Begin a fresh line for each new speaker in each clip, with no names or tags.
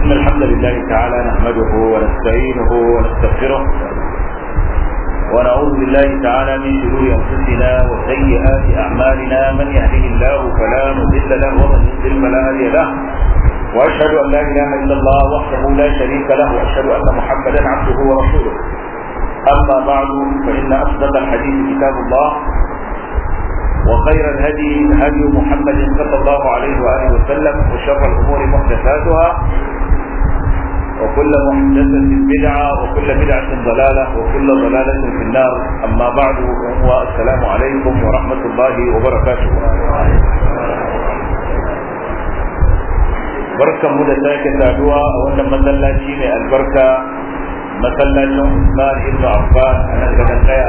إن الحمد لله تعالى نحمده ونستعينه ونستغفره ونعوذ بالله تعالى من شرور أنفسنا وسيئات أعمالنا من يهده الله فلا مضل له ومن يضلل فلا هادي له وأشهد أن لا إله إلا الله وحده لا شريك له وأشهد أن محمدا عبده ورسوله أما بعد فإن أصدق الحديث كتاب الله وخير الهدي هدي محمد صلى الله عليه وآله وسلم وشر الأمور محدثاتها وكل محدثة بدعة وكل بدعة ضلالة وكل ضلالة في النار أما بعد والسلام عليكم ورحمة الله وبركاته barkan mu da sake saduwa a wannan masallaci mai albarka masallacin Usman ibn Affan a nan gaban daya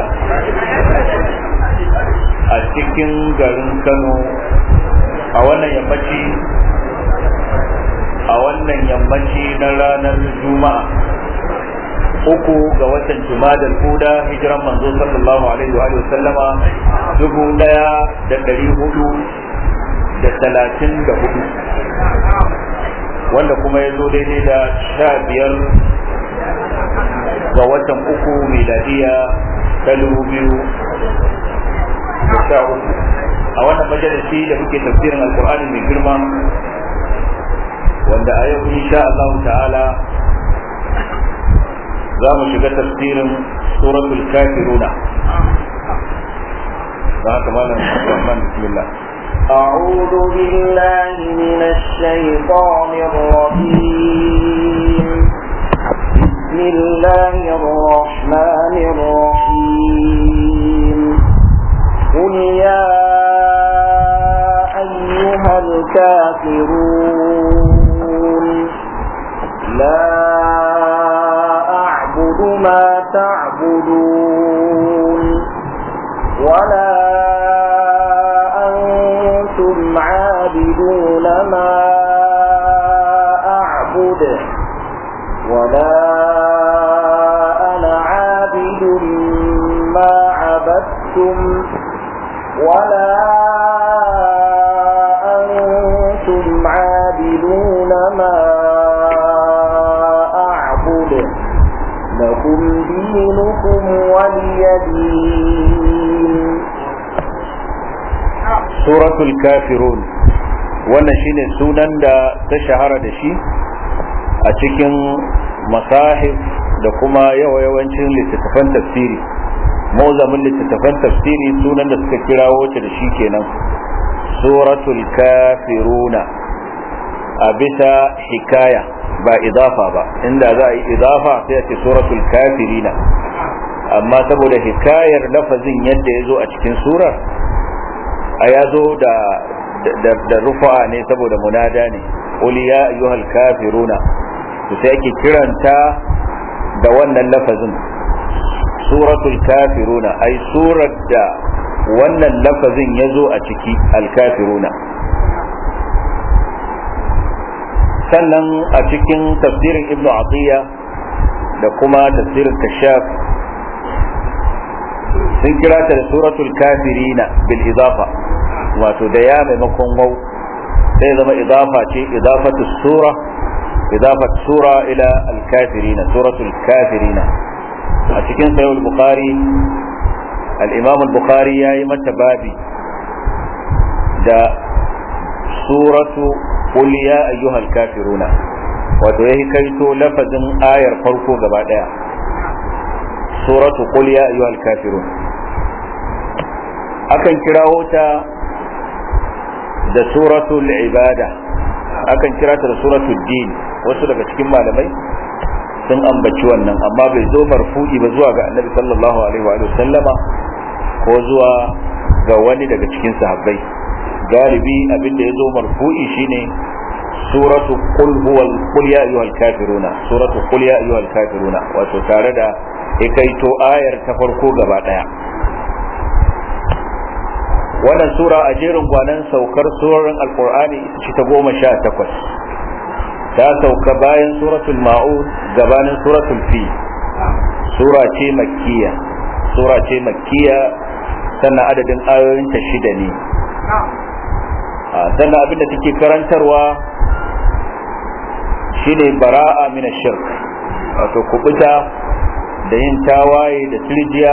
a cikin garin Kano a wannan yammaci a wannan yammaci na ranar Juma'a uku ga watan Jumadal Huda hijiran manzo sallallahu alaihi wa sallama dubu daya da dari hudu da talatin da hudu wanda kuma ya zo daidai da sha biyar ga watan uku miladiya ta dubu biyu da sha uku a wannan majalisi da muke tafsirin alkur'ani mai girma wanda a yau insha Allah ta'ala za mu shiga tafsirin suratul kafiruna da haka malam Rahman bismillah
أعوذ بالله من الشيطان الرجيم بسم الله الرحمن الرحيم قل يا أيها الكافرون لا أعبد ما تعبدون ولا أنتم عابدون ما أعبد ولا أنا عابد ما عبدتم ولا أنتم عابدون ما أعبد لكم دينكم ولي دين
suratul kafirun wannan shine sunan da ta shahara da shi a cikin masahif da kuma yawa-yawancin littattafan tafsiri mauzamin littattafan tafsiri sunan da suka kirawo ta da shi kenan suratul kafiruna a bisa hikaya ba idafa ba inda za a yi idafa sai a ce suratul kafirina amma saboda hikayar lafazin yadda ya zo a cikin surar a ya zo da da rufa'a ne saboda munada ne qul ya ayyuhal kafiruna to sai ake kiranta da wannan lafazin suratul kafiruna ai surar da wannan lafazin ya zo a ciki alkafiruna sannan a cikin tafsirin ibnu atiya da kuma tafsirin kashaf sun kira ta da suratul kafirina bil idafa wato da ya maimakon wau sai zama idafa ce idafatu sura idafat sura ila al kafirina suratul kafirina a cikin sahih al bukhari al imam al bukhari yayi mata babi da suratu qul ya ayyuhal kafiruna wato yayi kaito lafazin ayar farko gaba daya suratu qul ya ayyuhal kafirun akan kirawo ta da suratul ibada akan kira ta da suratul din wasu daga cikin malamai sun ambaci wannan amma bai zo marfu'i ba zuwa ga annabi sallallahu alaihi wa sallama ko zuwa ga wani daga cikin sahabbai galibi abin da ya zo marfu'i shine suratu qul huwal qul ya ayyuhal kafiruna suratu qul ya ayyuhal kafiruna wato tare da ikaito ayar ta farko gaba daya wannan sura a jerin gwanan saukar surorin alkur'ani ita ce ta goma sha takwas ta sauka bayan suratul ma'un gabanin suratul fi sura ce makkiya sura ce makkiya sannan adadin ayoyinta shida ne sannan abin da take karantarwa shine bara'a min shirk wato kubuta da yin tawaye da turjiya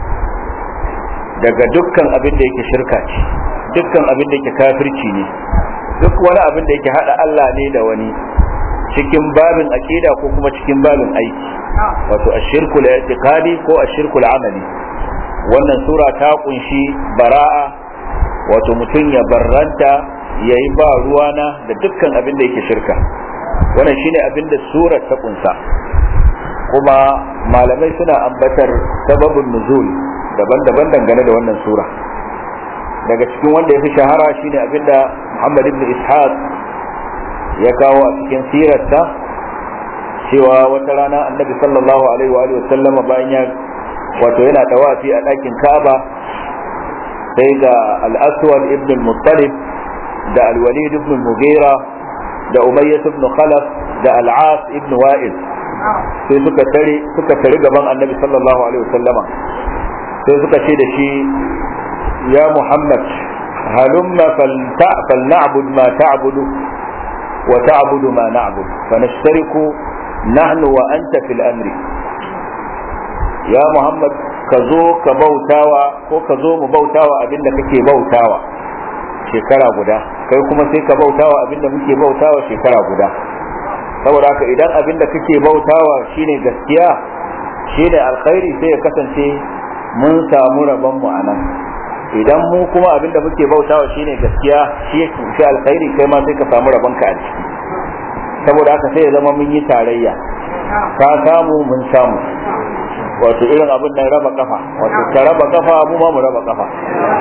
daga dukkan abin da yake shirka ce dukkan abin da yake kafirci ne duk wani abin da yake hada Allah ne da wani cikin babin aqida ko kuma cikin babin aiki wato ashirkul i'tiqadi ko ashirkul amali wannan sura ta kunshi bara'a wato mutum ya barranta ya yi ba ruwana da dukkan abin da yake shirka wannan shine abin da surar ta kunsa kuma malamai suna ambatar sababin nuzul daban-daban dangane da wannan sura daga cikin wanda ya fi shahara shine abin da muhammad ibn ishaq ya kawo a cikin sirarsa cewa wata rana annabi sallallahu alaihi wa sallama bayan ya wato yana tawafi a ɗakin ka'aba sai ga al-aswad ibn al-muttalib da al-walid ibn al-mughira da umayyah ibn khalaf da al-as ibn wa'il sai suka tare suka tare gaban annabi sallallahu alaihi wasallama sai suka ce da shi ya muhammad halumma falna'bud ma ta'budu wa ta'budu ma na'bud fanashtariku nahnu wa anta fil amri ya muhammad ka zo ka bautawa ko ka zo mu bautawa abinda kake bautawa shekara guda kai kuma sai ka bautawa abinda muke bautawa shekara guda saboda haka idan abinda kake bautawa shine gaskiya shine alkhairi sai ya kasance mun samu rabon mu anan idan mu kuma abinda muke bautawa shine gaskiya shi shi alkhairi kai ma sai ka samu rabon ka a ciki saboda haka sai ya zama mun yi tarayya ka samu mun samu wato irin abin nan raba kafa wato ka raba kafa mu ma mu raba kafa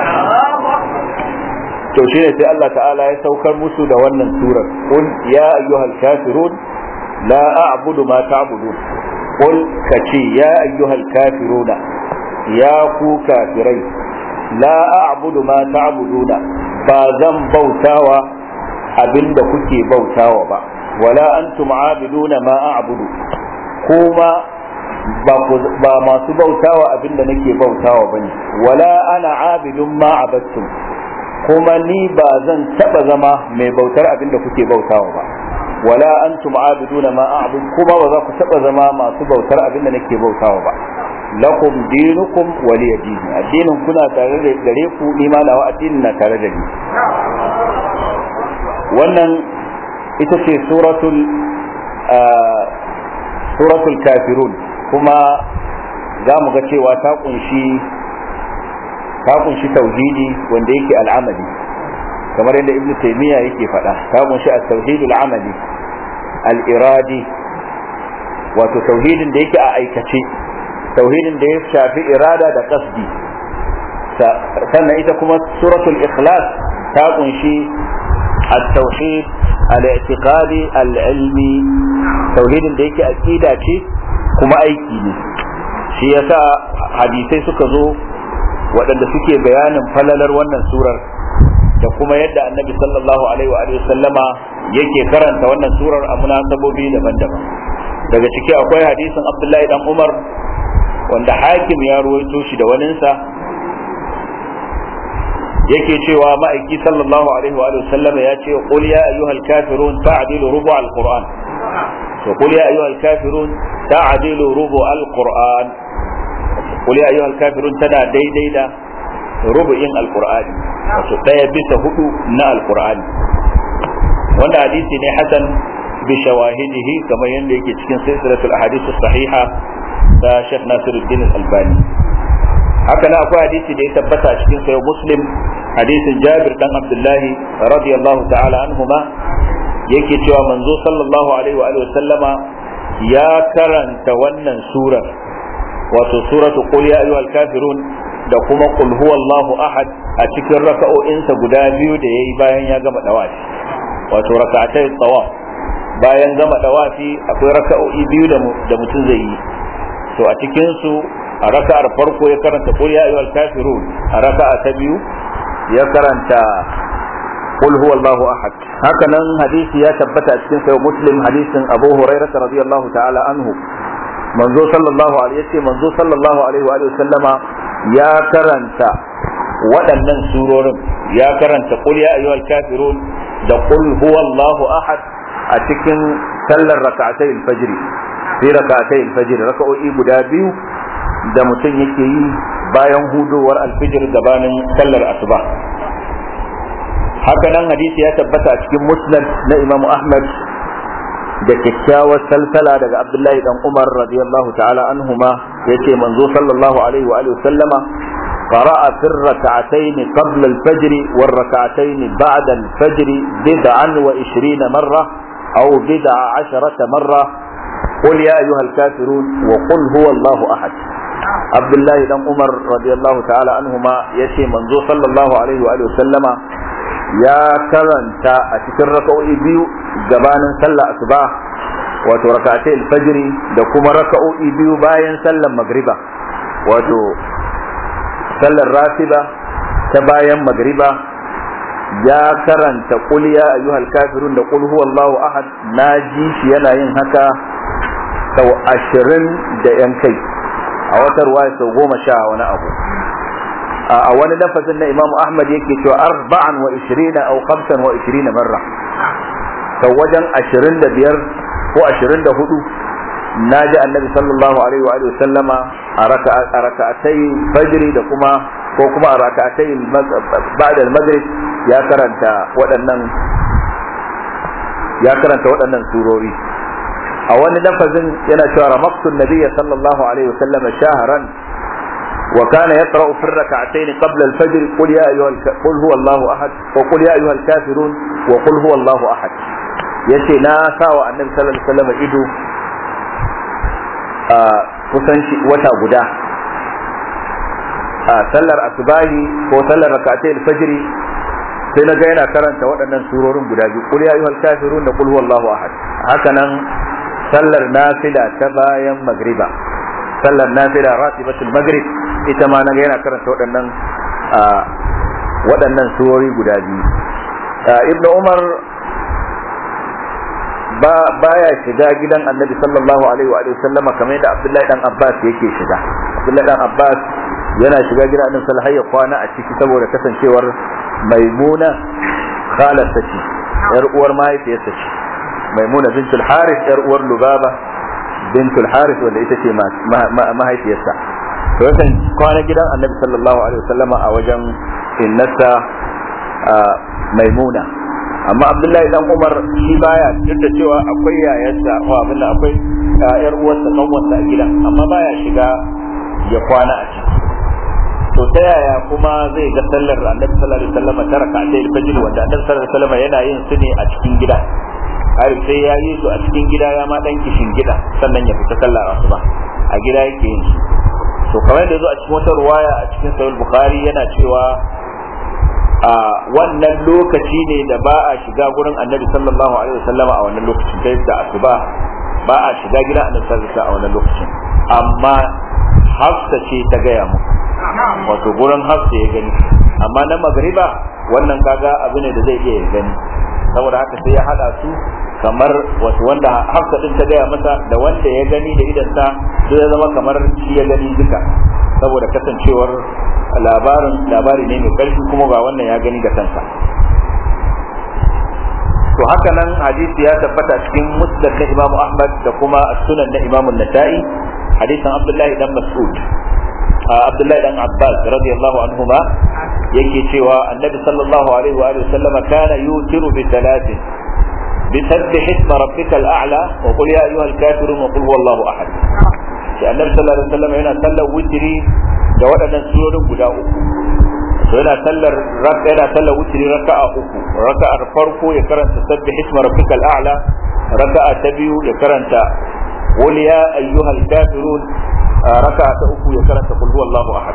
to shine sai Allah ta'ala ya saukar musu da wannan surar qul ya ayyuhal kafirun la a'budu ma ta'budun qul kace ya ayyuhal kafiruna ya ku kafirai la a'budu ma ta'buduna ba zan bautawa abinda kuke bautawa ba wala antum abiduna ma a'budu kuma ba masu bautawa abinda nake bautawa bane wala ana abidun ma abattum kuma ni ba zan taba zama mai bautar abinda kuke bautawa ba wala antum abiduna ma a'bud kuma ba za ku taba zama masu bautar abinda nake bautawa ba lakum dinukum waliya dini addinin kuna tare da gare ku ni ma nawa addinin na tare da ni wannan ita ce suratul suratul kafirun kuma za mu ga cewa ta kunshi ta kunshi tauhidi wanda yake al'amali kamar yadda ibnu taymiya yake faɗa ta kunshi at-tauhid al-amali al-iradi wato tauhidin da yake a aikace tauhidin da ya shafi irada da qasdi sannan ita kuma suratul ikhlas ta kunshi at-tauhid al-i'tiqadi al-ilmi tauhidin da yake aqida ce kuma aiki ne shi yasa hadisai suka zo waɗanda suke bayanin falalar wannan surar da kuma yadda annabi sallallahu alaihi wa sallama yake karanta wannan surar a munasabobi daban-daban daga ciki akwai hadisin abdullahi dan umar wanda hakim ya ruwaito shi da waninsa yake cewa ma'aiki sallallahu alaihi wa sallama ya ce qul ya ayyuhal kafirun ta'dilu rubu al-qur'an to qul ya ayyuhal kafirun ta'dilu rubu al-qur'an qul ya ayyuhal kafirun tana daidai da rubu'in al-qur'ani wato daya bisa hudu na al-qur'ani wanda hadisi ne hasan bi shawahidihi kamar yadda yake cikin silsilatul ahadith sahiha da Sheikh Nasiruddin Al-Albani haka na akwai hadisi da ya tabbata cikin sayo Muslim hadisin Jabir dan Abdullahi radiyallahu ta'ala anhuma yake cewa manzo sallallahu alaihi wa sallama ya karanta wannan surar wato suratu qul ya ayyuhal kafirun da kuma qul huwallahu ahad a cikin raka'o'insa guda biyu da yayi bayan ya gama dawafi wato raka'atai tawaf bayan gama dawafi akwai raka'o'i biyu da mutum zai yi to a cikin su a raka'ar farko ya karanta qul ya ayyuhal kafirun a raka'a ta biyu ya karanta qul huwallahu ahad haka nan hadisi ya tabbata a cikin sahih muslim hadisin abu hurairah radiyallahu ta'ala anhu manzo sallallahu alaihi yace manzo sallallahu alaihi wa sallama ya karanta waɗannan surorin ya karanta qul ya ayyuhal kafirun da qul huwallahu ahad a cikin sallar raka'atai al-fajr fi raka'atai al-fajr raka'o'i guda biyu da mutum yake yi bayan hudowar alfijir gabanin sallar asuba haka nan hadisi ya tabbata a cikin musnad na imamu ahmad da kyakkyawar salsala daga abdullahi dan umar radiyallahu ta'ala anhuma yace manzo sallallahu alaihi wa alihi sallama قرأ في الركعتين قبل الفجر والركعتين بعد الفجر بدعا وعشرين مرة أو بدع عشرة مرة قل يا أيها الكافرون وقل هو الله أحد عبد الله بن عمر رضي الله تعالى عنهما يشي منذ صلى الله عليه وآله وسلم يا كرنتا أتكر ركعوي بيو جبان صلى أصباح wato rakatai alfajiri da kuma raka'o'i biyu bayan sallar magriba wato sallar rasiba ta bayan magriba ya karanta qul ya ayyuhal kafirun da qul huwallahu ahad na ji shi yana yin haka sau ashirin da yan kai a wata ruwaya sau goma sha wani abu a wani lafazin na imamu ahmad yake cewa arba'an wa ishirina au khamsan wa ishirina marra sau wajen ashirin da biyar ko ashirin da hudu na ji annabi sallallahu alaihi wa sallama a raka'atai fajri da kuma ko kuma a raka'atai ba'da al-maghrib ya karanta waɗannan ya karanta waɗannan surori a wani lafazin yana cewa ramaktun nabiyya sallallahu alaihi wa sallam shahran wa kana yaqra'u fi rak'atayn qabla al-fajr qul ya ayyuhal qul huwa Allahu ahad wa qul ya ayyuhal kafirun wa qul huwa Allahu ahad yace na sawa annabi sallallahu alaihi wasallam ido a kusan wata guda a sallar asubahi ko sallar rak'atayn al-fajr sai na ga yana karanta waɗannan surorin guda biyu qul ya ayyuhal kafirun da qul huwallahu ahad haka nan sallar nafila ta bayan magriba sallar nafila ratibatul maghrib ita ma na ga yana karanta waɗannan waɗannan surori guda biyu ibn umar ba baya shiga gidan annabi sallallahu alaihi wa sallama kamar yadda abdullahi dan abbas yake shiga abdullahi dan abbas yana shiga gidan annabi sallallahu alaihi kwana a ciki saboda kasancewar maimuna khalarsa ce yar uwar mahaifiyarsa ce maimuna bintul haris yar uwar lubaba bintul haris wanda ita ce mahaifiyarsa to yakan kwana gidan annabi sallallahu alaihi wasallama a wajen innasa maimuna amma abdullahi dan umar shi baya duk da cewa akwai yayarsa ko abin akwai yar uwarsa kanwarsa a gidan amma baya shiga ya kwana a ciki to ta yaya kuma zai ga sallar annabi sallallahu alaihi wasallam ta raka ta fajr wanda annabi sallallahu alaihi wasallam yana yin su ne a cikin gida har sai ya yi su a cikin gida ya ma dan kishin gida sannan ya fita sallar asuba a gida yake yin su to kamar da zo a cikin wata ruwaya a cikin sahih bukhari yana cewa a wannan lokaci ne da ba a shiga gurin annabi sallallahu alaihi wasallama a wannan lokacin ta da asuba ba a shiga gidan annabi sallallahu alaihi a wannan lokacin amma hafsa ce ta gaya mu wato gurin hafsa ya gani amma na magriba wannan kaga abu ne da zai iya gani saboda haka sai ya hada su kamar wato wanda hafsa din ta gaya masa da wanda ya gani da idansa sai ya zama kamar shi ya gani duka saboda kasancewar labarin labari ne mai karfi kuma ba wannan ya gani da kansa to haka nan hadisi ya tabbata cikin musnad na Imam Ahmad da kuma sunan na Imam Nasa'i hadisin Abdullahi dan Mas'ud Abdullahi dan Abbas radiyallahu anhuma yake cewa Annabi sallallahu alaihi wa alihi wasallam kana yutiru bi thalathin بسبح اسم ربك الأعلى وقل يا أيها الكافرون وقل هو الله أحد النبي صلى الله عليه وسلم هنا صلى وتري da waɗannan surorin guda uku to yana sallar yana sallar wutri raka'a uku raka'ar farko ya karanta sabbih isma rabbikal a'la raka'a ta biyu ya karanta qul ya ayyuhal kafirun raka'a ta uku ya karanta qul huwallahu ahad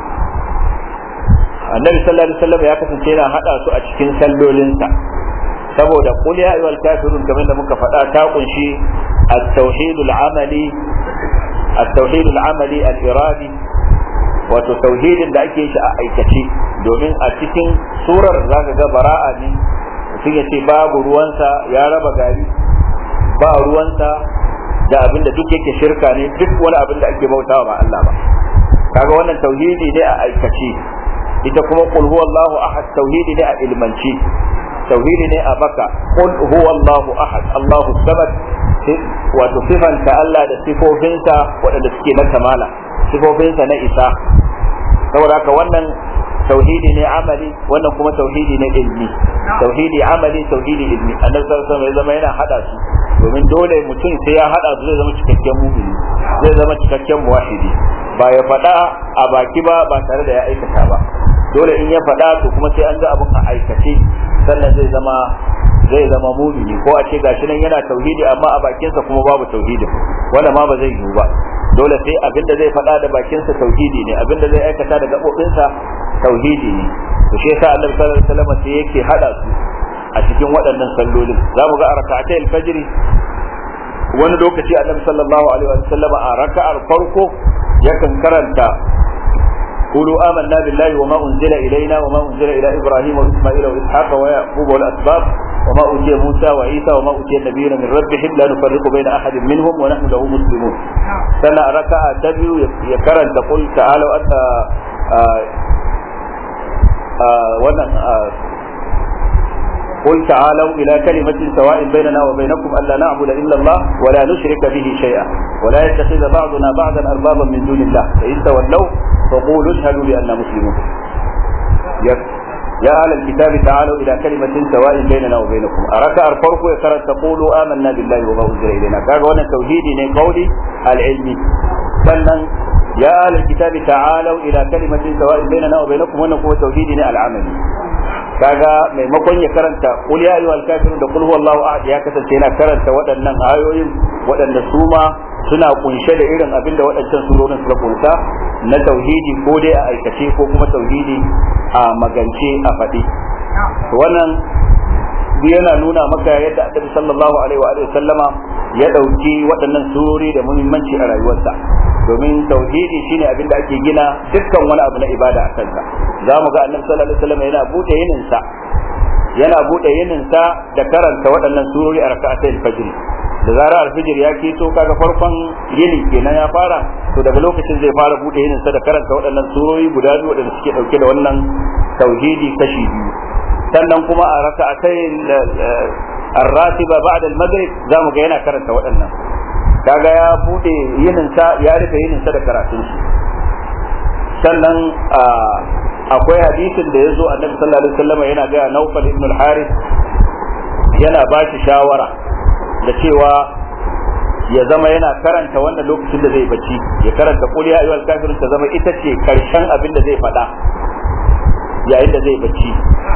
annabi sallallahu alaihi wasallam ya kasance yana hada su a cikin sallolinsa saboda qul ya ayyuhal kafirun kamar da muka faɗa ta kunshi at-tauhidul amali at-tauhidul amali al-iradi wato tauhidin da ake shi a aikace domin a cikin surar zaka ga bara'a ne mutum ya ce babu ruwansa ya raba gari ba ruwansa da abin da duk yake shirka ne duk wani abin da ake bautawa ba Allah ba kaga wannan tauhidi ne a aikace ita kuma qul huwallahu ahad tauhidi ne a ilmanci tauhidi ne a baka qul huwallahu ahad Allahu samad wato sifanta Allah da sifofinsa waɗanda suke na kamala sifofinsa na isa saboda haka wannan tauhidi ne amali wannan kuma tauhidi ne ilmi tauhidi amali tauhidi ilmi annabi sallallahu alaihi wasallam yana hada su domin dole mutum sai ya hada su zai zama cikakken mumini zai zama cikakken muwahhidi ba ya faɗa a baki ba ba tare da ya aikata ba dole in ya faɗa to kuma sai an ga abin a aikace sannan zai zama zai zama mumini ko a ce gashi nan yana tauhidi amma a bakinsa kuma babu tauhidin wanda ma ba zai yiwu ba dole sai abin da zai faɗa da bakinsa tauhidi ne abin da zai aikata da gaɓoɓinsa tauhidi ne to shi yasa annabi sallallahu alaihi wasallam sai yake hada su a cikin waɗannan sallolin za mu ga a raka'atai alfajr wani lokaci annabi sallallahu alaihi wasallam a raka'ar farko yakan karanta قولوا آمنا بالله وما أنزل إلينا وما أنزل إلى إبراهيم وإسماعيل وإسحاق ويعقوب والأسباط وما أوتي موسى وعيسى وما أوتي النبيون من ربهم لا نفرق بين أحد منهم ونحن له مسلمون سنة ركعة تبيو يكرن تقول تعالوا أنت wannan قل تعالوا إلى كلمة سواء بيننا وبينكم ألا نعبد إلا الله ولا نشرك به شيئا ولا يتخذ بعضنا بعضا أربابا من دون الله فإن تولوا فقولوا اشهدوا بأننا مسلمون يا أهل الكتاب تعالوا إلى كلمة سواء بيننا وبينكم أركع الفرق يكرر تقولوا آمنا بالله وما أنزل إلينا كاغا وانا توحيدي قولي العلمي sannan يا أهل الكتاب تعالوا إلى كلمة سواء بيننا وبينكم وانا هو توحيدي العملي kaga maimakon ya karanta qul ya ayyuhal kafirun da qul huwallahu ahad ya kasance yana karanta waɗannan ayoyin waɗanda su ma suna kunshe da irin abin da waɗancan surorin suka kunsa na tauhidi ko dai a aikace ko kuma tauhidi a magance a faɗi wannan yana nuna maka yadda annabi sallallahu alaihi wa sallama ya ɗauki waɗannan surori da muhimmanci a rayuwarsa domin tauhidi shine abin da ake gina dukkan wani abu na ibada a kansa za mu ga annabi sallallahu alaihi wasallam yana bude yininsa yana bude yininsa da karanta waɗannan surori a raka'atul fajr da zarar alfijir ya keto kaga farkon yini kenan ya fara to daga lokacin zai fara bude yininsa da karanta waɗannan surori guda biyu waɗanda suke dauke da wannan tauhidi kashi biyu sannan kuma a raka'atul الراتبة بعد المغرب زامو ga yana karanta waɗannan kaga ya bude yininsa ya rufe yininsa da karatun shi sannan akwai hadisin da ya zo annabi sallallahu alaihi wasallam yana ga Naufal ibn al-Harith yana ba shi shawara da cewa ya zama yana karanta wannan lokacin da zai bacci ya karanta qul ya ayyuhal kafirun ta zama ita ce karshen abin da zai faɗa yayin da zai bacci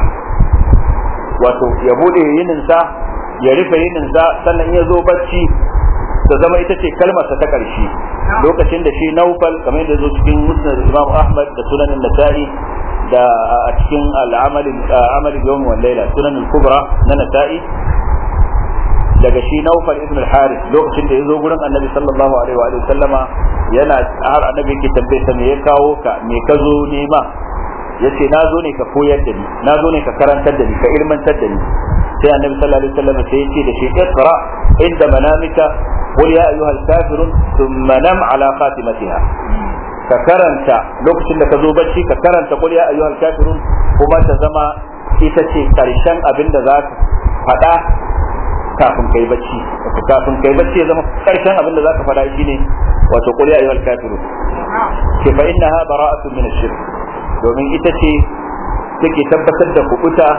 wato ya bude yininsa ya rufe yininsa sannan ya zo bacci ta zama ita ce kalmarsa ta ƙarshe lokacin da shi naufal kamar yadda zo cikin musnad imam ahmad da sunan nasa'i da a cikin al'amalin yawm wal laila sunan kubra na nasa'i daga shi naufal ibn al-harith lokacin da ya zo gurin annabi sallallahu alaihi wa sallama yana har annabi yake tambaye sa me ya kawo ka me ka zo nema yace na zo ne ka koyar da ni na zo ne ka karantar da ni ka ilmantar da ni sai annabi sallallahu alaihi wasallam sai yace da shi iqra inda manamika qul ya ayyuhal kafirun thumma nam ala khatimatiha ka karanta lokacin da ka zo bacci ka karanta qul ya ayyuhal kafirun kuma ta zama ita ce karshen abin da za ka faɗa kafin kai bacci kafin kai bacci ya zama karshen abin da za ka faɗa shine wato qul ya ayyuhal kafirun ke fa innaha bara'atun min ash-shirk domin ita ce take tabbatar da kubuta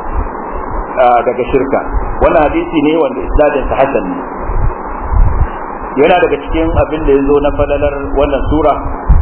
daga shirka wannan hadisi ne wanda isnadin sa hasan ne yana daga cikin abin da ya zo na falalar wannan sura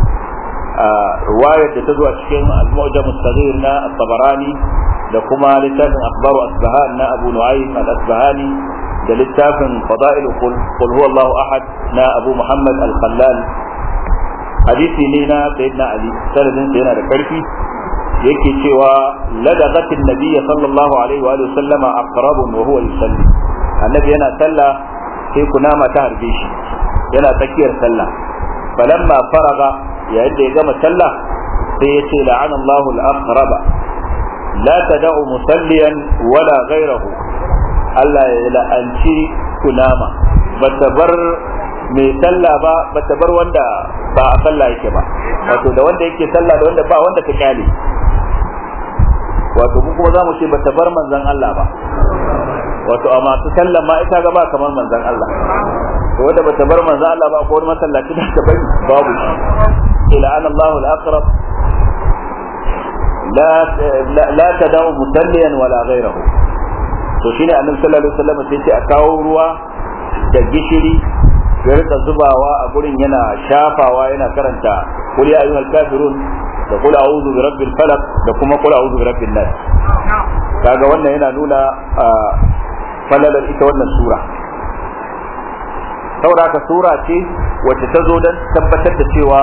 ruwayar da ta zo a cikin al-mu'jam as-saghir na at-tabarani da kuma littafin akhbaru asbahan na abu nu'aym al-asbahani da littafin fada'il qul huwa Allahu ahad na abu muhammad al-khallal hadisi ne na sayyidina ali sanadin sa yana da karfi yake cewa ladagatin nabiyya sallallahu alaihi wa sallama aqrabun wa huwa yusalli annabi yana sallah sai kunama ta harbe shi yana tsakiyar sallah falamma faraga yayin da ya gama sallah sai ya ce la'ana Allahu al-aqraba la tad'u musalliyan wala ghayrahu Allah ya la'anci kunama bata bar mai sallah ba bata bar wanda ba a sallah yake ba wato da wanda yake sallah da wanda ba wanda ka kyale wato mu kuma za mu ce bata bar manzon Allah ba wato a masu sallan ma ita ga ba kamar manzon Allah to wanda bata bar manzon Allah ba ko wani masallaci da ta bari babu shi ila an Allahu al-aqrab la la tadau musalliyan wala ghayrahu to shine annabi sallallahu alaihi wasallam sai ce a kawo ruwa da gishiri ya rika zubawa a gurin yana shafawa yana karanta qul ya ayyuhal kafirun da qul a'udhu bi rabbil falaq da kuma qul a'udhu bi rabbin nas kaga wannan yana nuna falalar ita wannan sura saboda haka sura ce wacce ta zo don tabbatar da cewa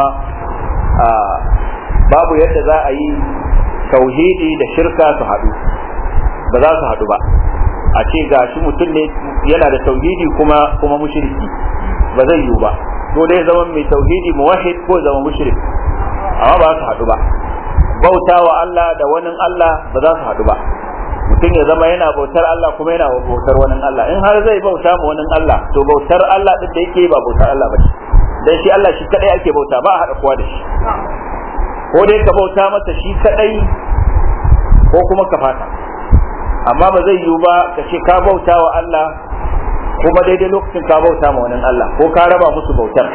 babu yadda za a yi tauhidi da shirka su haɗu ba za su haɗu ba a ce ga shi mutum ne yana da tauhidi kuma kuma mushriki ba zai yiwu ba ko dai zama mai tauhidi muwahhid ko zama mushrik amma ba su haɗu ba bautawa Allah da wani Allah ba za su haɗu ba mutum ya zama yana bautar Allah kuma yana bautar wani Allah in har zai bauta ma wani Allah to bautar Allah din da yake ba bautar Allah ba dan shi Allah shi kadai ake bauta ba a haɗa kowa da shi ko dai ka bauta masa shi kadai ko kuma ka fata amma ba zai yiwu ba ka ce ka bauta wa Allah kuma daidai lokacin ka bauta ma wani Allah ko ka raba musu bautar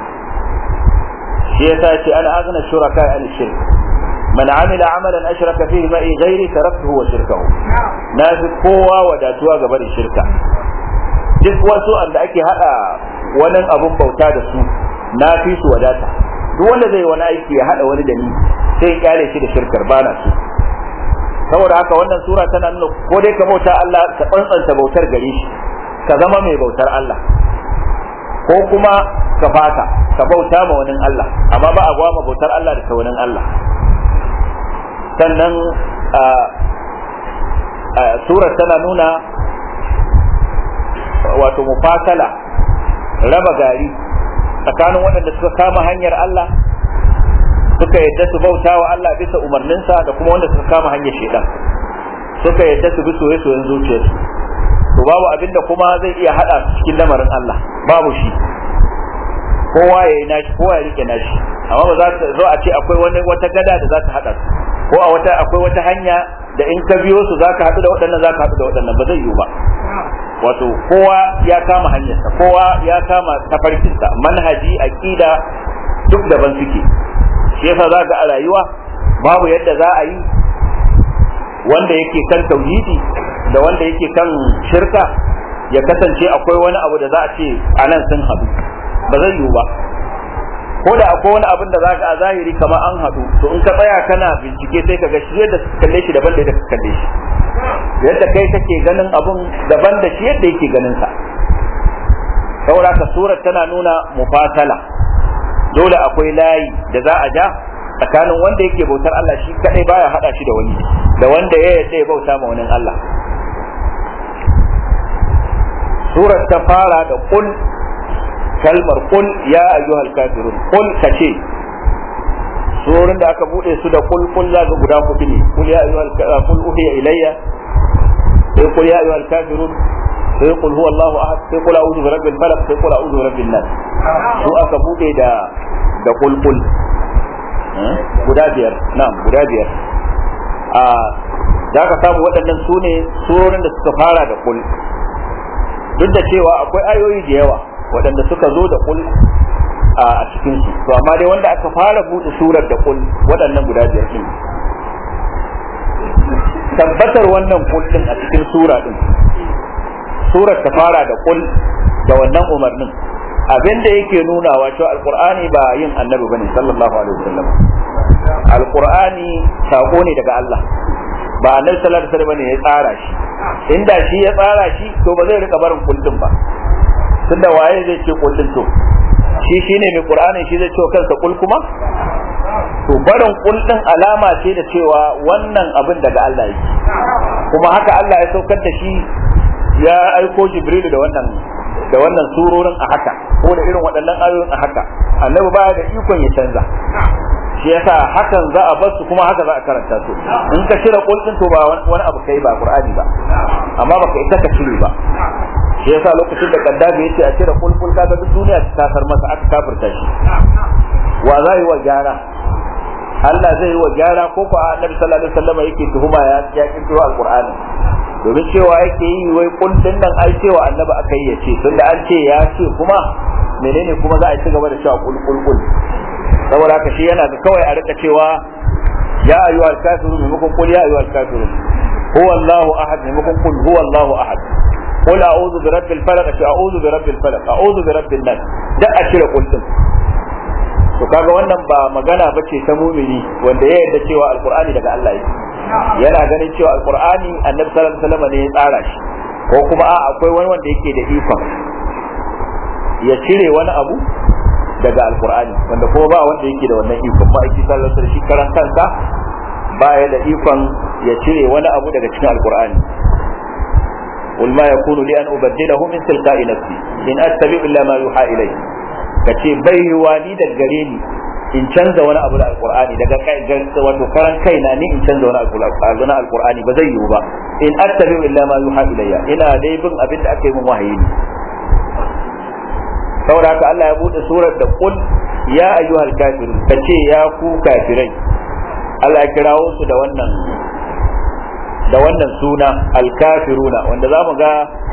shi yasa ce ana azna shuraka an shirk man amila amalan ashraka fihi ma'i ghairi taraktuhu wa shirkahu na fi kowa wadatuwa gaba da shirka duk wasu anda ake hada wani abun bauta da su na fi su wadata duk wanda zai wani aiki ya hada wani da ni sai ya kyale shi da shirkar bana su saboda haka wannan sura tana nuna ko dai ka bauta Allah ka tsantsanta bautar gare shi ka zama mai bautar Allah ko kuma ka fata ka bauta ma wani Allah amma ba a gwama bautar Allah da ta wani Allah sannan surar tana nuna wato mufasala raba gari tsakanin waɗanda suka kama hanyar Allah suka yadda su bauta wa Allah bisa umarninsa da kuma wanda suka kama hanyar shaidan suka yadda su bi soye-soyen zuciyarsu to babu abinda kuma zai iya hada su cikin lamarin Allah babu shi kowa ya yi nashi kowa ya rike nashi amma ba za ta zo a ce akwai wani wata gada da za ta hada su ko a wata akwai wata hanya da in ka biyo su zaka haɗu da waɗannan zaka haɗu da waɗannan ba zai yiwu ba wato kowa ya kama hanyarsa kowa ya kama tafarkinsa manhaji aqida duk daban suke shi yasa za ga a rayuwa babu yadda za a yi wanda yake kan tauhidi da wanda yake kan shirka ya kasance akwai wani abu da za a ce a nan sun haɗu ba zai yiwu ba ko da akwai wani abin da za ka a zahiri kamar an haɗu to in ka tsaya kana bincike sai ka ga shi yadda suka kalle shi daban da yadda suka kalle shi yadda kai kake ganin abun daban da shi yadda yake ganin sa saboda ka surar tana nuna mufasala dole akwai layi da za a ja tsakanin wanda yake bautar Allah shi kadai baya hada shi da wani da wanda ya yadda ya bauta ma wani Allah surar ta fara da kul kalmar kul ya ayyuhal kafirun kul kace surorin da aka bude su da kul kul za ga guda hudu ne kul ya ayyuhal kul uhiya ilayya sai kul ya ayyuhal kafirun sai kul huwa Allahu ahad sai kul a'udhu bi rabbil falaq sai kul a'udhu bi rabbin nas su aka bude da da kul kul guda biyar na'am guda biyar a za ka samu waɗannan su ne surorin da suka fara da kul duk da cewa akwai ayoyi da yawa waɗanda suka zo da kul a cikin su to amma dai wanda aka fara buɗe surar da kul waɗannan guda biyar din tabbatar wannan kul din a cikin sura din surar ta fara da kul da wannan umarnin abin da yake nunawa cewa alqur'ani ba yin annabi bane sallallahu alaihi wasallam alqur'ani sako ne daga Allah ba annabi sallallahu alaihi wasallam ne ya tsara shi inda shi ya tsara shi to ba zai rika barin kullum ba tunda waye zai ce kullum to shi shine mai qur'ani shi zai ce kansa kul kuma to barin kul din alama ce da cewa wannan abin daga Allah yake kuma haka Allah ya saukar da shi ya aiko Jibril da wannan da wannan surorin a haka ko da irin waɗannan ayoyin a haka annabi baya da ikon ya canza shi yasa hakan za a basu kuma haka za a karanta su in ka cire kul din to ba wani abu kai ba qur'ani ba amma baka ita ka cire ba shi yasa lokacin da kaddafi yace a cire kul kul kaga duk duniya ta kafar masa aka kafirta shi wa za yi wa gyara Allah zai yi wa gyara ko ko annabi sallallahu alaihi wasallam yake tuhuma ya ya kirkiro alqur'ani domin cewa yake yi wai kullun nan ai cewa annabi aka yi ya ce tunda an ce ya ce kuma menene kuma za a ci gaba da cewa kul kul kul saboda haka shi yana ga kawai a rika cewa ya ayyuhal kafirun maimakon kul ya ayyuhal kafirun huwa Allahu ahad maimakon kul huwa Allahu ahad قل اعوذ برب الفلق اعوذ برب الفلق اعوذ برب الناس da a cire kul din to kaga wannan ba magana bace ta mumini wanda ya yarda cewa alqur'ani daga Allah yake yana ganin cewa alqur'ani annabi sallallahu alaihi wasallam ne ya tsara shi ko kuma a akwai wani wanda yake da ikon ya cire wani abu daga alqur'ani wanda kuma ba wanda yake da wannan ikon ma aiki sallallahu alaihi wasallam shi karan kansa ba ya da ikon ya cire wani abu daga cikin alqur'ani قل ما يكون لي أن أبدله من تلقاء نفسي إن أتبع إلا ما يوحى إلي kace bai yiwa ni da gare ni in canza wani abu da alqur'ani daga wato karan kaina ni in canza wani abu da alqur'ani ba zai yiwu ba in attabi illa ma yuha ilayya ina dai bin abin da aka yi min wahayi ne saboda haka Allah ya bude surar da qul ya ayyuhal kafirun kace ya ku kafirai Allah ya kirawo su da wannan da wannan suna alkafiruna wanda za mu ga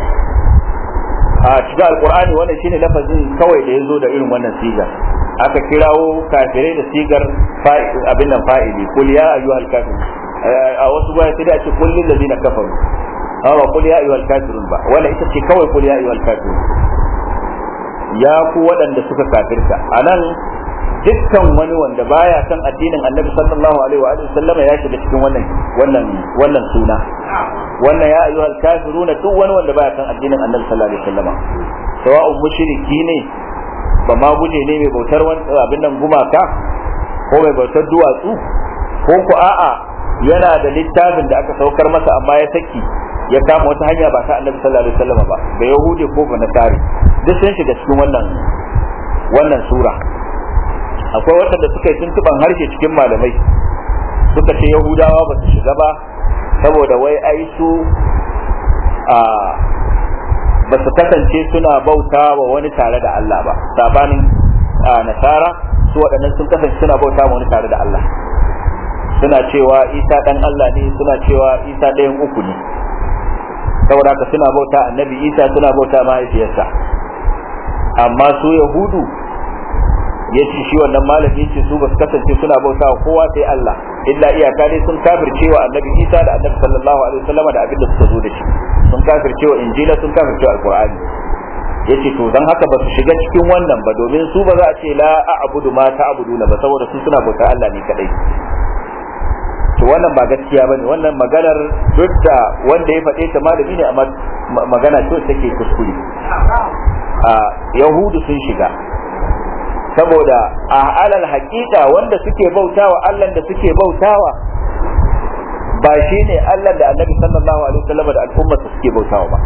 a cikin alkur'ani wannan shine lafazin kawai da ya zo da irin wannan sigar aka kirawo kafirai da sigar abin nan fa'ili kul ya ayyuhal kafirun a wasu gwaya sai da ce kul lil ladina kafaru amma kul ya ayyuhal kafirun ba wannan ita ce kawai kul ya ayyuhal kafirun ya ku waɗanda suka kafirta anan dukkan wani wanda baya kan addinin annabi sallallahu alaihi wa alihi sallama ya shiga cikin wannan wannan wannan suna wannan ya ayyuhal kafiruna duk wani wanda baya kan addinin annabi sallallahu alaihi wasallama sawa'un mushriki ne ba ma guje ne mai bautar abin nan gumaka ko mai bautar duwatsu ko ku a'a yana da littafin da aka saukar masa amma ya saki ya kama wata hanya ba ta annabi sallallahu alaihi wasallama ba da yahudi ko ba nasari duk sun shiga cikin wannan wannan sura akwai waɗanda suka yi tuntuban harshe cikin malamai suka ce yahudawa ba su shiga ba saboda wai ai su a ba su kasance suna bauta wa wani tare da Allah ba sabanin nasara su waɗannan sun kasance suna bauta wa wani tare da Allah suna cewa isa ɗan Allah ne suna cewa isa ɗayan uku ne saboda haka suna bauta annabi isa suna bauta mahaifiyarsa amma su yahudu ya ce shi wannan malami ce su basu kasance suna bauta wa kowa sai Allah illa iyaka dai sun kafirce wa annabi Isa da annabi sallallahu alaihi wasallam da abin da suka zo da shi sun kafirce wa injila sun kafirce wa alqur'ani yace to dan haka ba su shiga cikin wannan ba domin su ba za a ce la a'budu ma ta'buduna ba saboda su suna bauta Allah ne kadai to wannan ba gaskiya bane wannan maganar duk da wanda ya faɗe ta malami ne amma magana ce take kuskure a yahudu sun shiga saboda a alal haƙiƙa wanda suke bautawa Allah da suke bautawa ba shi ne Allah da annabi sallallahu alaihi wasallam da al'ummarsa suke bautawa ba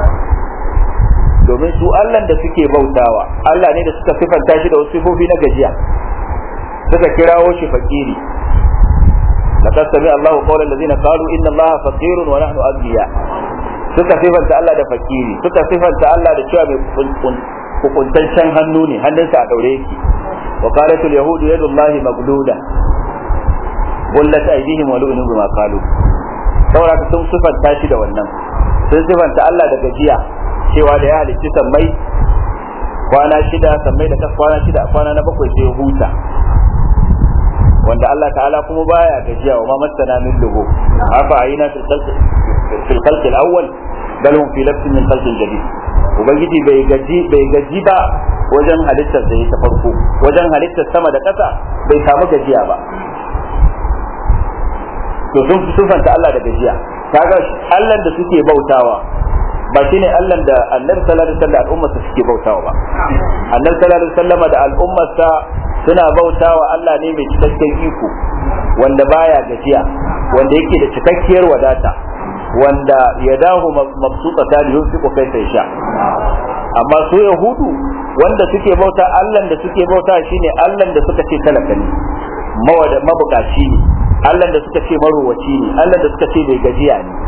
domin su Allah da suke bautawa Allah ne da suka sifanta shi da wasu sifofi na gajiya suka kirawo shi fakiri laqad sami Allahu qawla allazina qalu inna Allaha faqirun wa nahnu aghniya suka sifanta Allah da fakiri suka sifanta Allah da cewa mai hukuntaccen hannu ne hannunsa a daure yake wa qalatul yahudu yadullahi magluda bullat aydihim wa lu'inu bima qalu saboda sun sifanta shi da wannan sun sifanta Allah da gajiya cewa da ya halicci sammai kwana shida sammai da kas kwana shida kwana na bakwai sai huta wanda Allah ta'ala kuma baya gajiya wa ma masana min lugu afa ayina fil khalq al-awwal bal hum fi labsin min khalqin jadid ubangiji bai gaji bai gaji ba wajen halittar da ta farko wajen halittar sama da ƙasa bai samu gajiya ba to sun fi sufanta Allah da gajiya kaga Allah da suke bautawa ba shine Allah da Annabi sallallahu alaihi wasallam al'ummarsa suke bautawa ba Annabi sallallahu alaihi wasallam da al'ummarsa suna bautawa Allah ne mai cikakken iko wanda baya gajiya wanda yake da cikakkiyar wadata wanda ya dahu mabsuta ta da yunfiqu kaifa yasha amma su yahudu wanda suke bauta Allah da suke bauta shine Allah da suka ce talaka ne mawada mabukaci ne Allah da suka ce marowaci ne Allah da suka ce bai gajiya ne